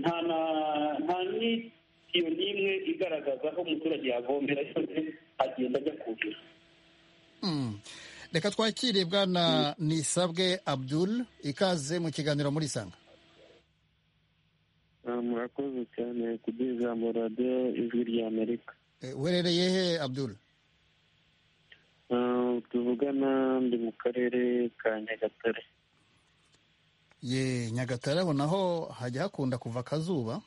nta na- nta n'itiyo n'imwe igaragaza aho umuturage yavomera yose agenda ajya kuhira Mm. reka twakire bwana nisabwe abdul ikaze mu kiganiro muri isanga Ah, murakoze cyane kuduha ijambo radiyo ijwi ry'amerika Eh, uherereye he abdul Ah, tuvugana ndi mu karere ka nyagatare ye nyagatare aho naho hajya hakunda kuva akazuba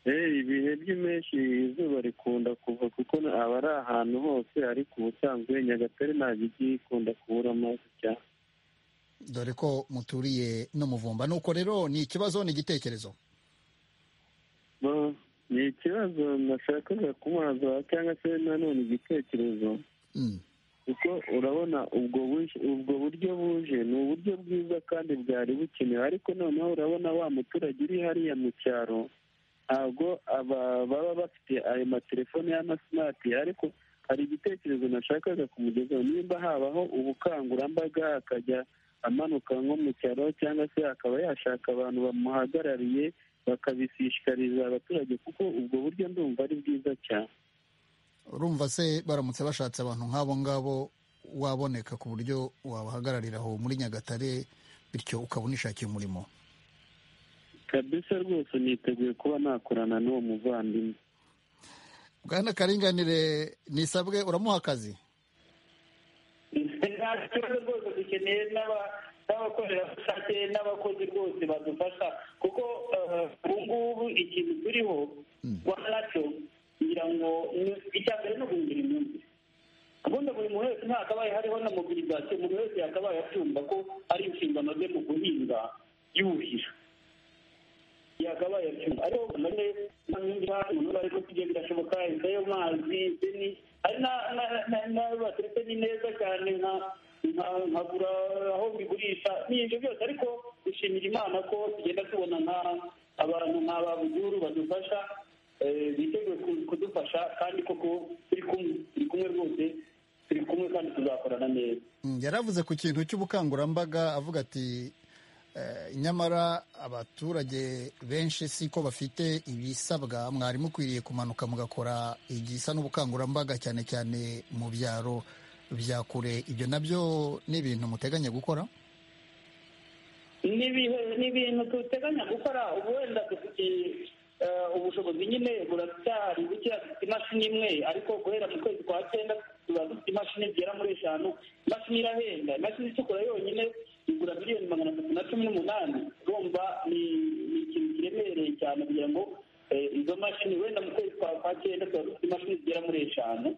Eh, ibihe by'impeshyi izuba rikunda kuva kuko na- aba ari ahantu hose ariko ubusanzwe nyagatare ntabwo ijya ikunda kubura amazi cyane dore ko muturiye n'umuvumba nuko rero ni ikibazo ni igitekerezo Bo, ni ikibazo nashakaga kumaza cyangwa se nanone igitekerezo kuko urabona ubwo buje- ubwo buryo buje ni uburyo bwiza kandi bwari bukenewe ariko noneho urabona wa muturage uri hariya mu cyaro ntabwo aba- baba bafite ayo matelefone y'amasimati ariko hari igitekerezo nashakaga kumugezaho nimba habaho ubukangurambaga akajya amanuka nko mu cyaro cyangwa se akaba yashaka abantu bamuhagarariye bakabishishikariza abaturage kuko ubwo buryo ndumva ari bwiza cyane urumva se baramutse bashatse abantu nk'abo ngabo waboneka ku buryo wabahagararira aho muri nyagatare bityo ukaba unishakiye umurimo kabisa rwose niteguye kuba nakorana n'uwo muvandimwe bwana karinganire nisabwe uramuha akazi nta kibazo rwose dukeneye n'aba- n'abakorerabushake n'abakozi rwose badufasha kuko eh, ubu ngubu ikintu turiho rwanda nacyo ngira ngo ni- icya mbere ni uguhindura imyumvire ubundi buri muntu wese ntakabaye hariho na mobilizasiyo umuntu wese yakabaye abyumva ko ari inshingano ze mu guhinga yuhira yakabaye abyumva ariko none nkangira umuntu bari kutugira birashoboka inda yo mazi deni hari na- na- na- n'ayo bateretse ni neza cyane nka- nka- nkagura aho mbigurisha ni ibyo byose ariko dushimira imana ko tugenda tubona nka- abantu nka ba buzuru badufasha eh, biteguye ku- kudufasha kandi koko turi kumwe turi kumwe rwose turi kumwe kandi tuzakorana neza Mm, yaravuze ku kintu cy'ubukangurambaga avuga ati eh, nyamara abaturage benshi siko bafite ibisabwa mwari mukwiriye kumanuka mugakora igisa n'ubukangurambaga cyane cyane mu byaro bya kure ibyo nabyo ni ibintu muteganya gukora ni ibihe- ni ibintu duteganya gukora ubu wenda dufite eh, ubushobozi nyine buracyari bukeya dufite imashini imwe ariko guhera mu kwezi kwa cyenda tuba dufite imashini zigera muri eshanu imashini irahenda imashini icukura yonyine igura miliyoni magana atatu na cumi n'umunani urumva ni ni ikintu kiremereye cyane kugira ngo eh, izo mashini wenda mu kwezi kwa kwa cyenda tuba dufite imashini zigera muri eshanu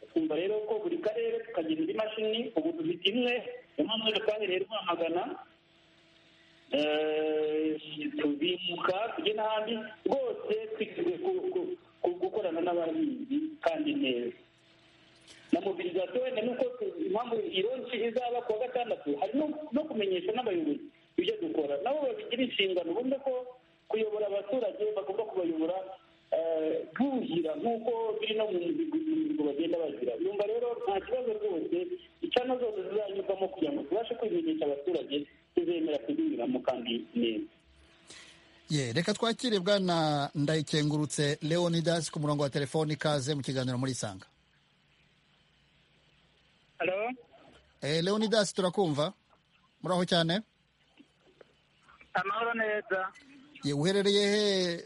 twumva rero ko buri karere tukagira indi mashini ubu dufite imwe niyo mpamvu rero twahereye rwamagana tubimuka tujye n'ahandi rwose twiteguye ku- ku- ku- gukorana n'abahinzi kandi neza na mobilizasiyo wenda nuko tu- impamvu ironshi izaba ku wa gatandatu hari no- no kumenyesha n'abayobozi ibyo dukora nabo babigira inshingano bumve ko kuyobora abaturage bagomba kubayobora buhira nk'uko biri no mu mihigo bagenda bagira yumva rero nta kibazo rwose icana zose zizanyurwamo kugira ngo tubashe kwimenyesha abaturage tuzemera kuzinyuramo kandi neza ye reka twakire bwana ndayikengurutse leonidas ku murongo wa telefoni ikaze mu kiganiro muri isanga Halo, Eh, leonidas turakumva muraho cyane amahoro neza ye uherereye he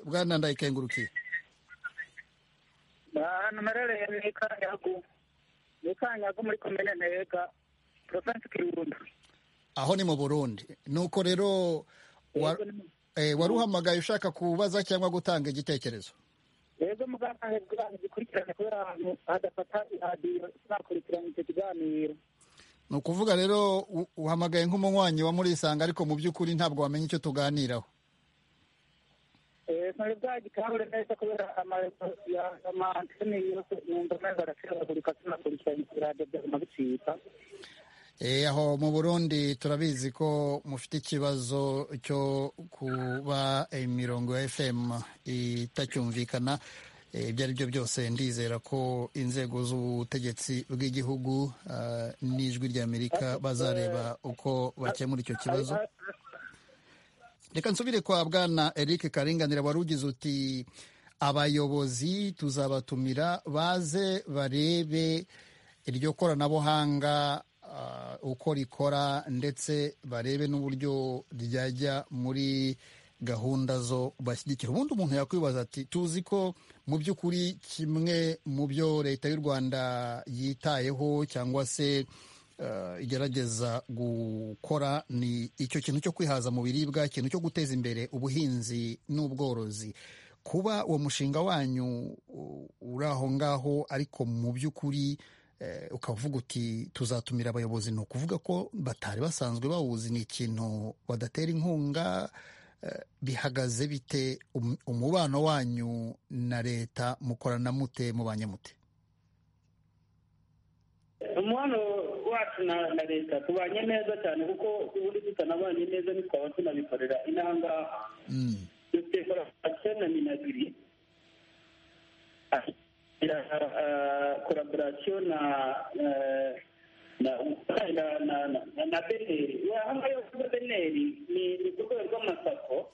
bwana ndayikengurukiye ahantu mperereye ni kanyagu ni kanyagu muri komine ntega porovensi kirundo aho ni mu burundi nuko rero wa- eh, wari uhamagaye ushaka kubaza cyangwa gutanga igitekerezo rero muganga ahebwa abantu gikurikirana kubera ahantu hadafata radiyo nakurikirana icyo kiganiro ni ukuvuga rero u- uhamagaye nk'umunywanyi wa murisanga ariko mu by'ukuri ntabwo wamenya icyo tuganiraho Eh, sinari bwagitahure neza kubera amantene yose numva meza araseragurika sinakurikirana radiyo byaguma bicika Eh, aho mu burundi turabizi ko mufite ikibazo cyo kuba imirongo ya fm itacyumvikana Eh, ibyo ari byo byose ndizera ko inzego z'ubutegetsi bw'igihugu ah, n'ijwi ry'amerika bazareba uko bakemura icyo kibazo reka nsubire kwa bwana eric karinganira wari ugize uti abayobozi tuzabatumira baze barebe iryo koranabuhanga ah, uko rikora ndetse barebe n'uburyo ryajya muri gahunda zo bashyigikira ubundi umuntu yakwibaza ati tuzi ko mu by'ukuri kimwe mu byo leta y'u rwanda yitayeho cyangwa se eh, igerageza gukora ni icyo kintu cyo kwihaza mu biribwa ikintu cyo guteza imbere ubuhinzi n'ubworozi kuba uwo mushinga wanyu u- uri aho ngaho ariko mu by'ukuri eh, ukavuga uti tuzatumira abayobozi ni ukuvuga ko batari basanzwe bawuzi ni ikintu badatera inkunga eh, bihagaze bite Um- umubano wanyu na leta mukorana mute mubanye mute umubano wacu na na leta tubanye neza cyane kuko ubundi tutanabanye neza ntitwaba tunabikorera inaha ngaha dufite korapurasiyo na minagiri korapurasiyo na eh, na na- na- na- na beneri ahanga yo beneri ni ni ku rwego rw'amasako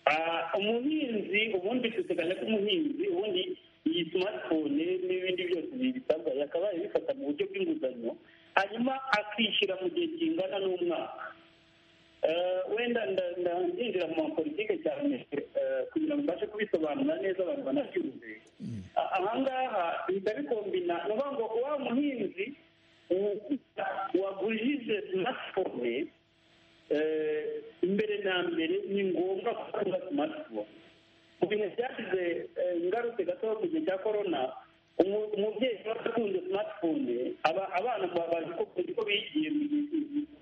Ah, umuhinzi ubundi duteganya ko umuhinzi ubundi iyi smartphone n'ibindi byose bisabwa yakabaye bifata mu buryo bw'inguzanyo hanyuma akishyura mu gihe kingana n'umwaka Eh, wenda nda- nda- ndinjira mu mapolitike cyane eh, kugira ngo mbashe kubisobanura neza abantu banabyumve A- ahangaha bihita bikombina ni ukuvuga ngo wa muhinzi u- wagujije smartphone eh, mbere na mbere ni ngombwa kuba smartphone mu bintu byasize ingaruke gato mu gihe cya korona umu- umubyeyi aba atunze smartphone aba- abana baba bazi ko bazi ko bigiye mu gihe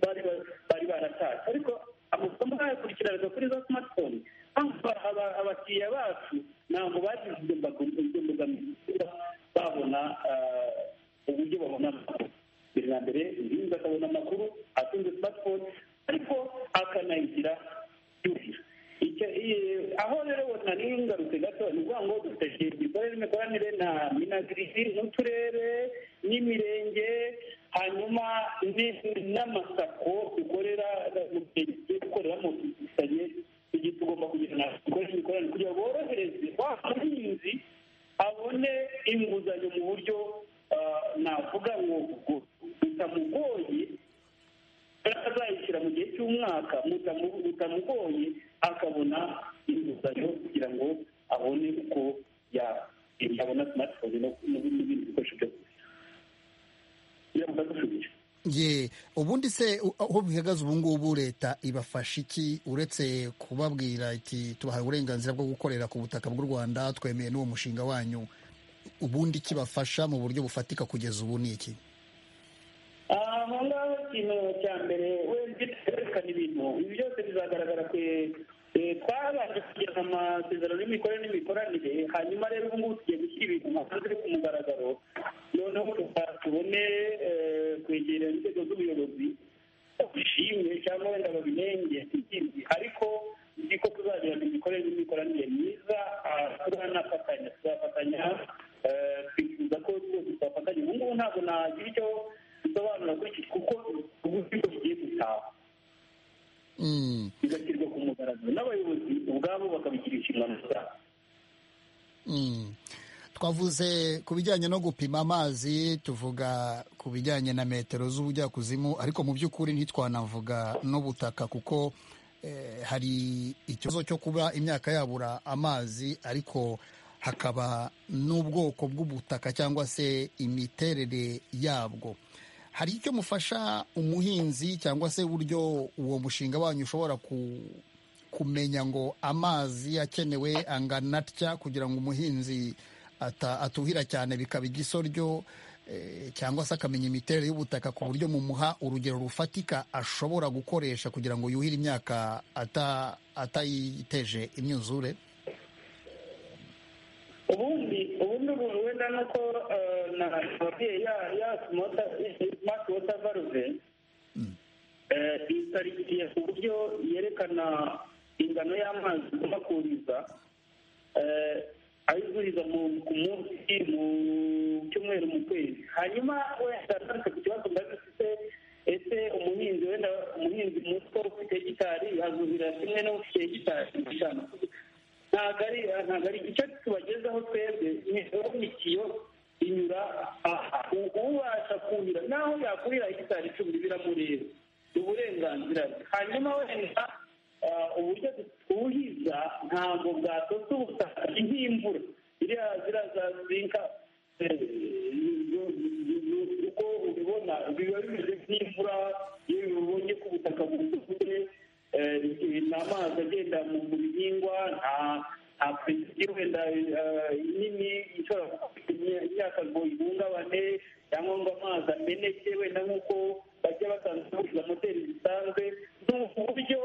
bari ba- bari baratatse ariko amasomo bayakurikiranaga kuri za smartphone mpamvu aba- abakiriya bacu ntabwo bagize ibyo mbago- ibyo mbogamizi kuba babona ah, uburyo babona amakuru mbere na mbere umuhinzi akabona amakuru atunze smartphone ariko akanayigira yuhira icyo i- aho rero ubona n'ingarutse gato ni ukuvuga ngo dufite imikorere imikoranire na minagirisi n'uturere n'imirenge hanyuma ni- n'amasako dukorera mu gihe tugiye gukoreramo dufitanye igihe tugomba kugira na dukore imikoranire kugira ngo borohereze wa muhinzi abone inguzanyo mu buryo ah, navuga ngo bwo- butamugoye azayishyira mu gihe cy'umwaka butamu- butamugoye akabona inguzanyo kugira ngo abone uko ya- yabona smartphone no- n'ibindi bikoresho byo kugira ye ubundi se u- aho bihagaze ubu ngubu leta ibafasha iki uretse kubabwira iti tubahaye uburenganzira bwo gukorera ku butaka bw'u rwanda twemeye n'uwo mushinga wanyu ubundi kibafasha mu buryo bufatika kugeza ubu ni iki aho ngaho ikintu cya mbere wenda twerekana ibintu ibi byose bizagaragara kwe eh, twabanje kugirana amasezerano y'imikorere n'imikoranire hanyuma rero ubu ngubu tugiye gushyira ibintu hanze ku mugaragaro noneho tuba- tubone eh, kwegera inzego z'ubuyobozi babishimye cyangwa wenda babinenge ariko nzi ko tuzagirana tuzafatanya twifuza ko twese twafatanya ubu ngubu ntabwo nagira icyo bisobanura kuri iki kuko uburyo bigiye gutaha bigashyirwa ku mugaragaro n'abayobozi ubwabo bakabigira inshingano zabo twavuze ku bijyanye no gupima amazi tuvuga ku bijyanye na metero z'ubujyakuzimu ariko mu by'ukuri ntitwanavuga n'ubutaka kuko eh, hari ikibazo cyo kuba imyaka yabura amazi ariko hakaba n'ubwoko bw'ubutaka cyangwa se imiterere yabwo hari icyo mufasha umuhinzi cyangwa se uburyo uwo mushinga wanyu ushobora ku- kumenya ngo amazi akenewe angana atya kugira ngo umuhinzi ata- atuhira cyane bikaba igisoryo eh, cyangwa se akamenya imiterere y'ubutaka ku buryo mumuha urugero rufatika ashobora gukoresha kugira ngo yuhire imyaka ata- atayiteje imyuzure ubundi ubundi buntu wenda nuko eh, na ababyeyi ya ya smart water valve eh, isarikiye ku buryo yerekana ingano y'amazi igomba kuhiriza eh, ayizuriza mu- ku munsi mu cyumweru mu kwezi hanyuma wenda ntarutse ku kibazo ndazi ufite ese umuhinzi wenda umuhinzi muto ufite hegitari azuhira kimwe n'ufite hegitari eshanu ntabwo ari ntabwo ari icyo tubagezaho twebwe ni imitiyo inyura aha ubasha kuhira naho yakuhira hegitari icumi biramureba ni uburenganzira bwe hanyuma wenda ah, uburyo twuhiza ntabwo bwatotse ubutaka ni nk'imvura ziriya ziriya za zinka eh, uko ubibona biba bimeze nk'imvura iyo ubonye ko ubutaka bwuzuye eh, ni amazi agenda mu mu bihingwa nta nta puresiyo wenda eh, nini ishobora gutuma imyaka ngo ihungabane cyangwa ngo amazi ameneke wenda nk'uko bajya batanzwe moteri zisanzwe ni uburyo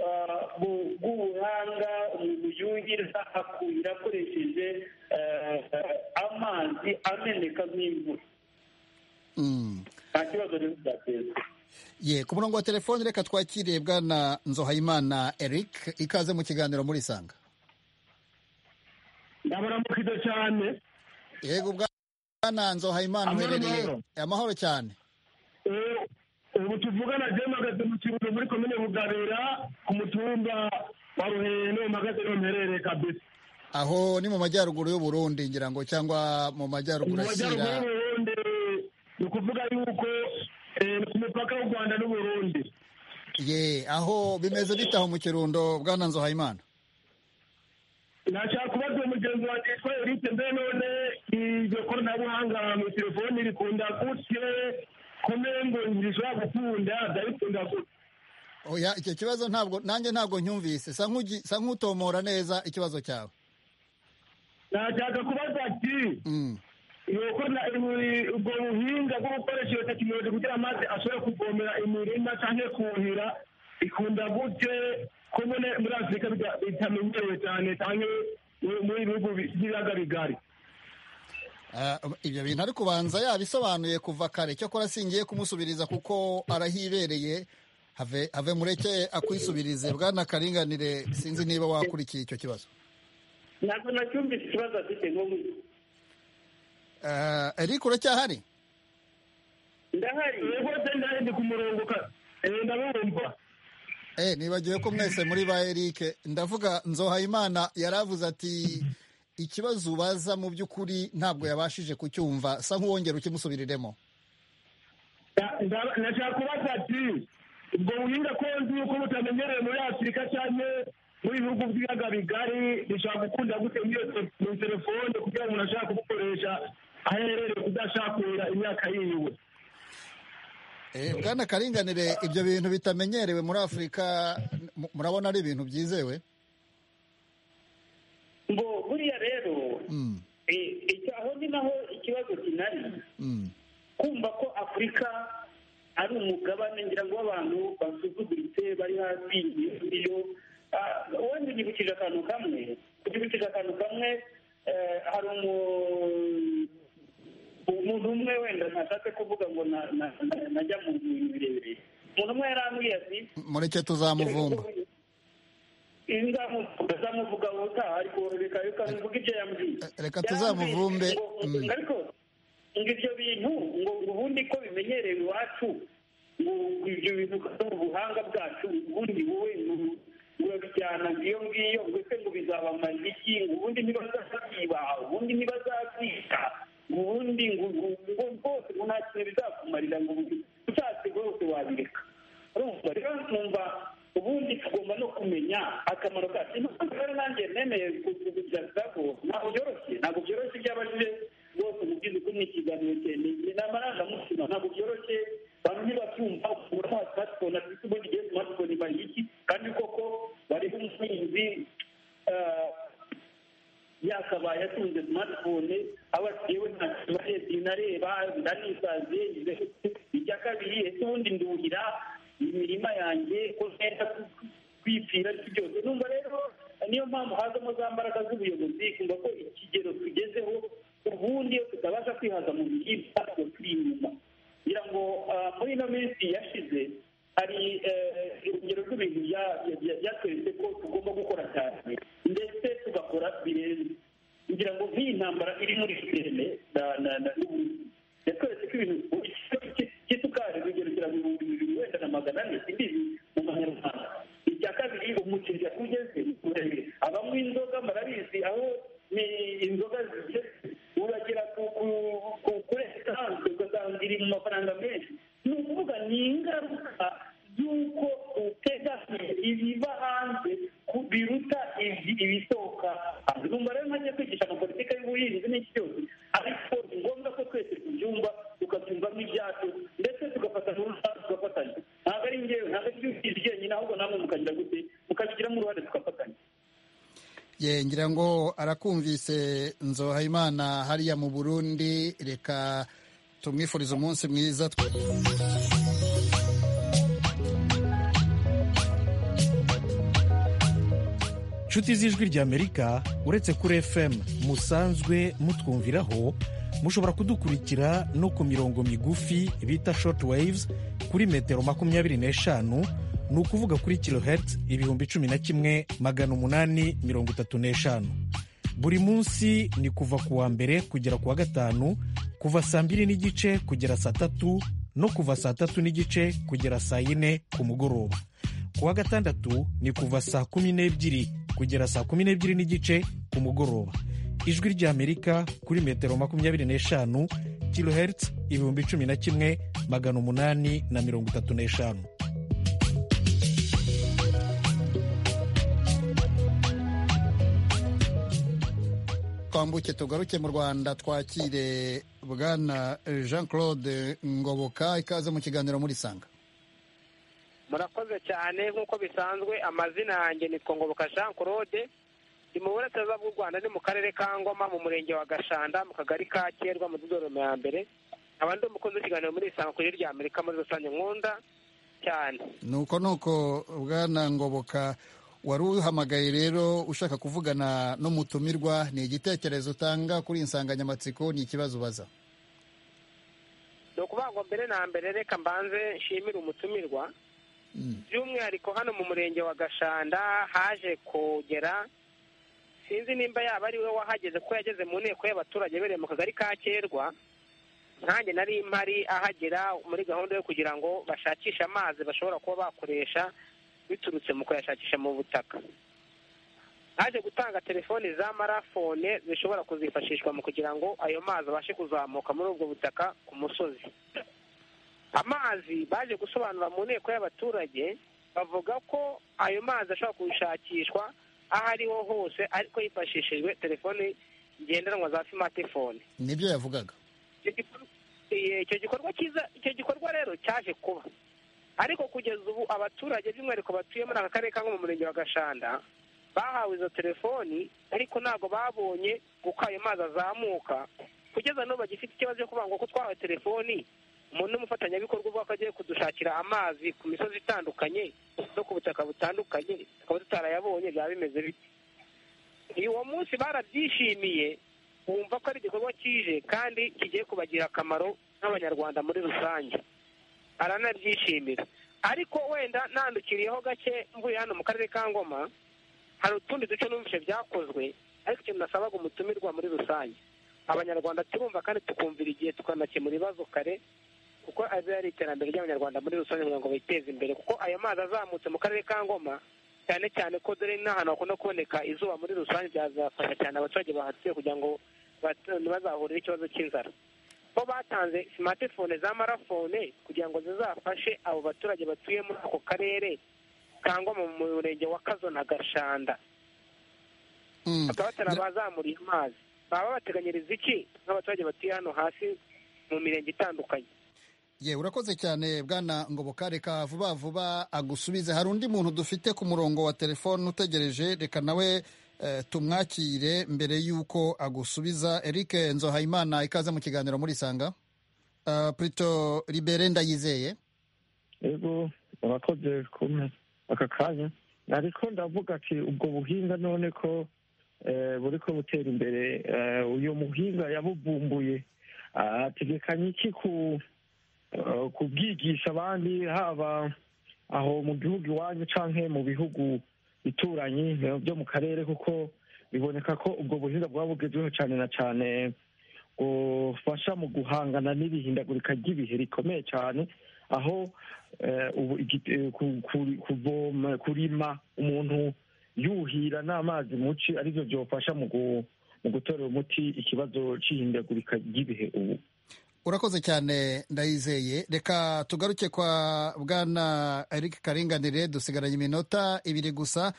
ah, bu- bw'ubuhanga umuntu yuhira akuhira akoresheje eh, eh, amazi ameneka nk'imvura Mm. nta kibazo rero byateza ye ku murongo wa telefoni reka twakire bwana nzohayimana eric ikaze mu kiganiro muri isanga ndabaramukido cyane yego bwana nzohayimana Amahoro, uherereye amahoro. amahoro cyane Eh, ubu tuvugana je magaze mu kibuno muri komine bugabera ku mutumba wa ruheno magaze no mperere kabisa aho ni mu majyaruguru y'u Burundi ngira ngo cyangwa mu mu majyaruguru majyaruguru ashyira y'uburundi ni ukuvuga yuko eh, ku mupaka w'u rwanda n'uburundi ye aho bimeze bitaho mu kirundo bwana nzohayimana nashaka kubaza mugenzi wanjye yitwa erike mbe none iryo koranabuhanga mu telefoni rikunda gutye kumengo ntirishobora gukunda ndabikunda gutya oya icyo kibazo ntabwo nanjye ntabwo nyumvise sa nk'ugi- sa nk'utomora neza ikibazo cyawe nashaka kubaza ati nuko na- ibi- ubwo buhinga bwo gukoresha iyo tekinoloji kugira amazi ashobore kuvomera imirima cyangwa kuhira ikunda gute ko nyine muri afurika bita- bitamenyerewe cyane cyangwa mu- muri ibihugu bi- by'ibiyaga bigari Ah, ibyo bintu ariko ubanza yabisobanuye kuva kare cyakora singiye kumusubiriza kuko arahibereye have have mureke akwisubirize bwana karinganire sinzi niba wakurikiye icyo kibazo ntabwo nacyumvise ikibazo afite nko mu Ah, eric uracyahari ndahari rwose ndahari ndi ku murongo ka- eh, ndabumva Eh, nibagiwe ko mwese muri ba Eric ndavuga Nzohayimana yaravuze ati ikibazo ubaza mu by'ukuri ntabwo yabashije kucyumva sa nk'uwongera ukimusubiriremo Na- nda- nashaka kubaza ati ubwo buhinga ko nzi yuko butamenyerewe muri afurika cyane muri ibihugu by'ibiyaga bigari bishobora gukunda gute muri iyo te- mu telefone kugira ngo umuntu ashaka kubukoresha aho aherereye kudashakura imyaka yiwe Eh, bwana karinganire ibyo bintu bitamenyerewe muri Afurika mu- murabona ari ibintu byizewe ngo buriya rero eh, icyo- aho ni naho ikibazo kinari kumva ko afurika ari umugabane ngira ngo w'abantu basuzuguritse bari hasi iyo wenda nyibukije akantu kamwe nyibukije akantu kamwe eh, hari umu- umuntu umwe wenda ntashatse kuvuga ngo na- na- na- najya mu bintu birebire umuntu umwe yarambwiye ati mureke tuzamuvumba inga ndazamuvuga ubutaha ariko reka reka mvuga ibyo yambwiye reka tuzamuvumbe Yarambwiye ngo- ariko ngo ibyo bintu ngo ngo ubundi ko bimenyerewe iwacu ngo ibyo bintu ukaza mu buhanga bwacu ubundi wowe nu- urabijyana ngiyo ngiyo ngo ese ngo bizabamara iki ngo ubundi ntibazabyiba ubundi ntibazabyita ubundi ngo ngo- ngo rwose ngo nta kintu bizakumarira ngo ushatse rwose wabireka urumva rero numva ubundi tugomba no kumenya akamaro kacu impamvu rero nanjye nemeye kugira ko ntabwo byoroshye ntabwo byoroshye ibyo abajije rwose mu by'izuku ni ikiganiro cyane ni amarangamutima ntabwo byoroshye bamwe ntibabyumva ukura nta smartphone afite ubundi igihe smartphone ibaye iki kandi koko bariho umuhinzi eh, yakabaye atunze smartphone aba yewe ntacyo nareba ndanisaziye icya kabiri ese ubundi nduhira imirima yanjye ko nenda kwipfira ariko byose numva rero niyo mpamvu hazamo za mbaraga z'ubuyobozi kumva ko ikigero tugezeho ubundi iyo tutabasha kwihaza mu biribwa tuba turi inyuma ngira ngo ah, muri ino minsi yashize hari eh, urugero rw'ibintu bya- bya- bya- byatweretse ko tugomba gukora cyane ndetse tugakora birenze ngira ngo nk'iyi ntambara iri muri Ukraine na na na n'Uburusiya, yatweretse ko ibintu igiciro cy'i- cy'isukari rugeragera mu bihumbi bibiri wenda na magana ane simbizi mu manyarwanda icya kabiri umuceri yakugeze muremure abanywa inzoga barabizi aho ni inzoga zigiye uragera ku ku- ku kuri esanse ugasanga iri mu mafaranga menshi ni ukuvuga ni ingaruka y'uko utega ibiva hanze ku- biruta ibi- ibisohoka hanze numva rero ntajya kwigisha amapolitika y'ubuhinzi n'iki cyose ariko ni ngombwa ko twese tubyumva tukabyumva nk'ibyacu ndetse tugafata n'uruhare tugafatanya ntabwo ari njyewe ntabwo ari iby'ubuhinzi byenyine ahubwo namwe mukagira gute mukabigiramo uruhare tugafatanya ye ngira ngo arakumvise nzohayimana hariya mu burundi reka tumwifurize umunsi mwiza nshuti z'ijwi ry'amerika uretse kuri fm musanzwe mutwumviraho mushobora kudukurikira no ku mirongo migufi bita short waves kuri metero makumyabiri n'eshanu ni ukuvuga kuri kilohertz ibihumbi cumi na kimwe magana umunani mirongo itatu n'eshanu buri munsi ni kuva ku wa mbere kugera ku wa gatanu kuva saa mbiri n'igice kugera saa tatu no kuva saa tatu n'igice kugera saa yine ku mugoroba ku wa gatandatu ni kuva saa kumi n'ebyiri kugera saa kumi n'ebyiri n'igice ku mugoroba ijwi ry'amerika kuri metero makumyabiri n'eshanu kilohertz ibihumbi cumi na kimwe magana umunani na mirongo itatu n'eshanu twambuke tugaruke mu rwanda twakire bwana jean claude ngoboka ikaze mu kiganiro muri sanga murakoze cyane nk'uko bisanzwe amazina yanjye ni twongoboka jean claude ndi mu burasirazuba bw'u rwanda ni mu karere ka ngoma mu murenge wa gashanda mu kagari ka kerwa mu dodorome ya mbere nkaba ndi umukozi w'ikiganiro muri isanga kuri rya amerika muri rusange nkunda cyane nuko nuko bwana ngoboka wari uhamagaye rero ushaka kuvugana n'umutumirwa ni igitekerezo utanga kuri iyi nsanganyamatsiko ni ikibazo ubaza ni ukuvuga ngo mbere na mbere reka mbanze nshimire umutumirwa by'umwihariko hano mu murenge wa gashanda haje kugera sinzi nimba yaba ari we wahageze kuko yageze mu nteko y'abaturage bereye mu kagari ka kerwa nkanjye nari mpari ahagera muri gahunda yo kugira ngo bashakishe amazi bashobora kuba bakoresha biturutse mu kuyashakisha mu butaka haje gutanga telefoni za marafone zishobora kuzifashishwa mu kugira ngo ayo mazi abashe kuzamuka muri ubwo butaka ku musozi amazi baje gusobanura mu nteko y'abaturage bavuga ko ayo mazi ashobora gushakishwa aho ariho hose ariko hifashishijwe telefoni ngendanwa za simatifone nibyo yavugaga Eh, icyo gikorwa cyiza icyo gikorwa rero cyaje kuba ariko kugeza ubu abaturage by'umwihariko batuye muri aka karere ka mu murenge wa gashanda bahawe izo telefoni ariko ntabwo babonye uko ayo mazi azamuka kugeza n'ubu bagifite ikibazo cyo kuvuga ngo ko twahawe telefoni umuntu n'umufatanyabikorwa ubwo ko agiye kudushakira amazi ku misozi itandukanye no ku butaka butandukanye tukaba tutarayabonye byaba bimeze bite uwo munsi barabyishimiye bumva ko ari igikorwa kije kandi kigiye kubagirira akamaro nk'abanyarwanda muri rusange baranabyishimira ariko wenda nandukiriyeho gake mvuye hano mu karere ka ngoma hari utundi duce numvise byakozwe ariko ikintu nasabaga umutumirwa muri rusange abanyarwanda turumva kandi tukumvira igihe tukanakemura ibibazo kare kuko azi ari iterambere ry'abanyarwanda muri rusange kugira ngo biteze imbere kuko ayo mazi azamutse mu karere ka ngoma cyane cyane ko dore n'ahantu hakunda kuboneka izuba muri rusange byazafasha cyane abaturage bahatuye kugira ngo bat- ntibazahurire ikibazo cy'inzara bo batanze simatifone za marafone kugira ngo zizafashe abo baturage batuye muri ako karere cyangwa mu murenge wa kazo na gashanda bakaba batarabazamuriye amazi baba bateganyiriza iki n'abaturage batuye hano hasi mu mirenge itandukanye ye urakoze cyane bwana ngoboka reka vuba vuba agusubize hari undi muntu dufite ku murongo wa telefone utegereje reka nawe eh, tumwakire mbere y'uko agusubiza eric nzohayimana ikaze mu kiganiro muri sanga uh, prito libere ndayizeye yego urakoze kumwe aka kanya ariko ndavuga ati ubwo buhinga none ko eh, buri ko butera imbere eh, uyu muhinga yabuvumbuye ategekanye iki ku eh, kubwigisha abandi haba aho mu gihugu iwanyu canke mu bihugu bituranye eh, byo mu karere kuko biboneka ko ubwo buhinga bwaba bugezweho cane na cane bufasha mu guhangana n'ibihindagurika ry'ibihe rikomeye cane aho eh, ubu igi- eh, ku- ku- kuvoma kurima umuntu yuhira n'amazi muci arivyo vyofasha mu gu- mu gutorera umuti ikibazo c'ihindagurika ry'ibihe ubu urakoze cyane ndayizeye reka tugaruke kwa bwana eric karinganire dusigaranye iminota ibiri gusa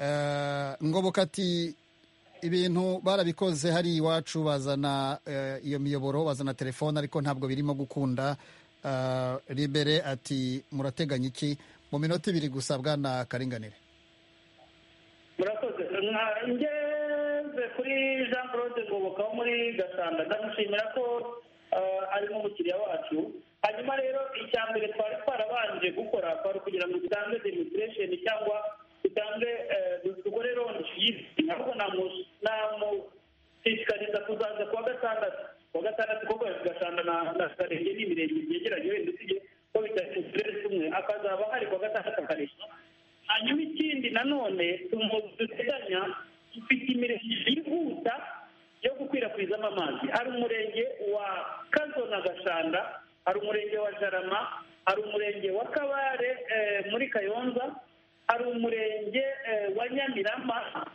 Eh, ngoboka ati ibintu barabikoze hari iwacu bazana eh, iyo miyoboro bazana telefone ariko ntabwo birimo gukunda Eh, libere ati murateganya iki mu minota ibiri gusa bwana karinganire murakoze Nka- ngeze kuri jean claude ngoboka wo muri gasanda ndamushimira ko eh, ari nk'umukiriya wacu hanyuma rero icya mbere twari twarabanje gukora kwari ukugira ngo dutange demonstration cyangwa dutange eh, du- dukore ronde y'isi ahubwo namu- namushishikariza kuzaza kuwa gatandatu kuwa gatandatu kuko gasanda na na karenge ni imirenge byegeranye wenda usibye ko bitari mu turere tumwe akazaba hari kuwa gatandatu akareshya hanyuma ikindi nanone umuntu duteganya dufite imirenge yihuta yo gukwirakwizamo amazi hari umurenge wa kazo na gashanda hari umurenge wa jarama hari umurenge wa kabare eh, muri kayonza hari umurenge eh, wa nyamirama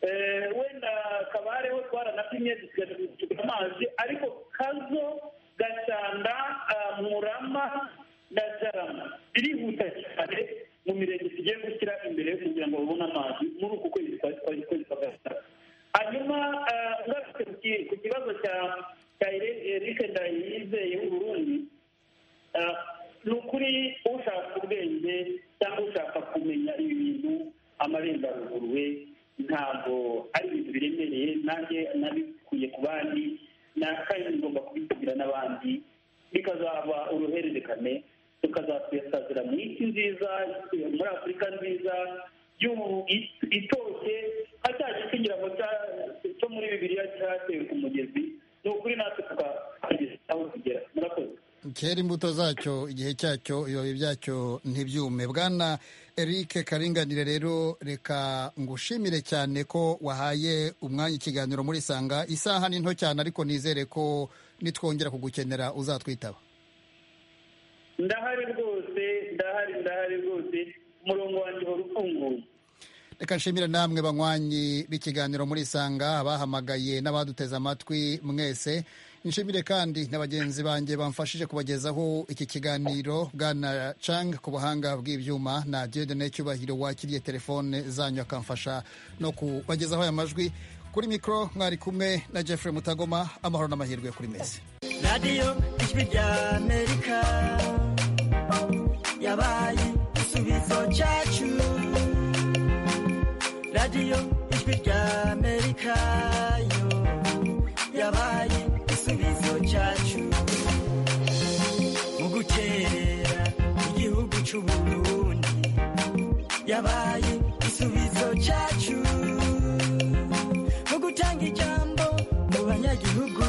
eh, wenda kabare ho twaranapimye dusigaye amazi ariko kazo gashanda ah, murama na jarama birihuta cyane mu mirenge tugiye gushyira imbere kugira ngo babone amazi muri uku kwezi kwa kwa- kwezi kwa gatatu hanyuma eh, ngarutse ku ki- ku kibazo cya cya erike ndayizeye w'uburundi eh, ni ukuri ushaka ubwenge cyangwa ushaka kumenya ibi bintu amarenganurwe we ntabwo ari ibintu biremereye nanjye nabikuye ku bandi na kandi ngomba kubitubwira n'abandi bikazaba uruhererekane tukazatwesazira mu isi nziza muri afurika nziza y'ubu it- itoshye hacya ikirango cyo muri bibiliya cyatewe ku mugezi ni ukuri natwe tukageza aho tugera murakoze kera imbuto zacyo igihe cyacyo ibibabi byacyo ntibyume bwana eric karinganire rero reka ngushimire cyane ko wahaye umwanya ikiganiro muri sanga isaha ni nto cyane ariko nizere ko nitwongera kugukenera uzatwitaba ndahari rwose ndahari ndahari rwose umurongo wanjye uhora ufunguye reka nshimire namwe banywanyi b'ikiganiro muri sanga abahamagaye n'abaduteze amatwi mwese nshimire kandi na bagenzi banjye bamfashije kubagezaho iki kiganiro bwana cang ku buhanga bw'ibyuma na diodene cyubahiro wakiriye telefone zanyu akamfasha no kubagezaho aya majwi kuri mikoro mwari kumwe na jeffrey mutagoma amahoro n'amahirwe kuri meza radiyo ijwi rya amerika yabaye igisubizo cyacu radiyo ijwi rya amerika yo yabaye igisubizo cyacu mu gukerera igihugu cy'uburundi yabaye igisubizo cyacu mu gutanga ijambo mu banyagihugu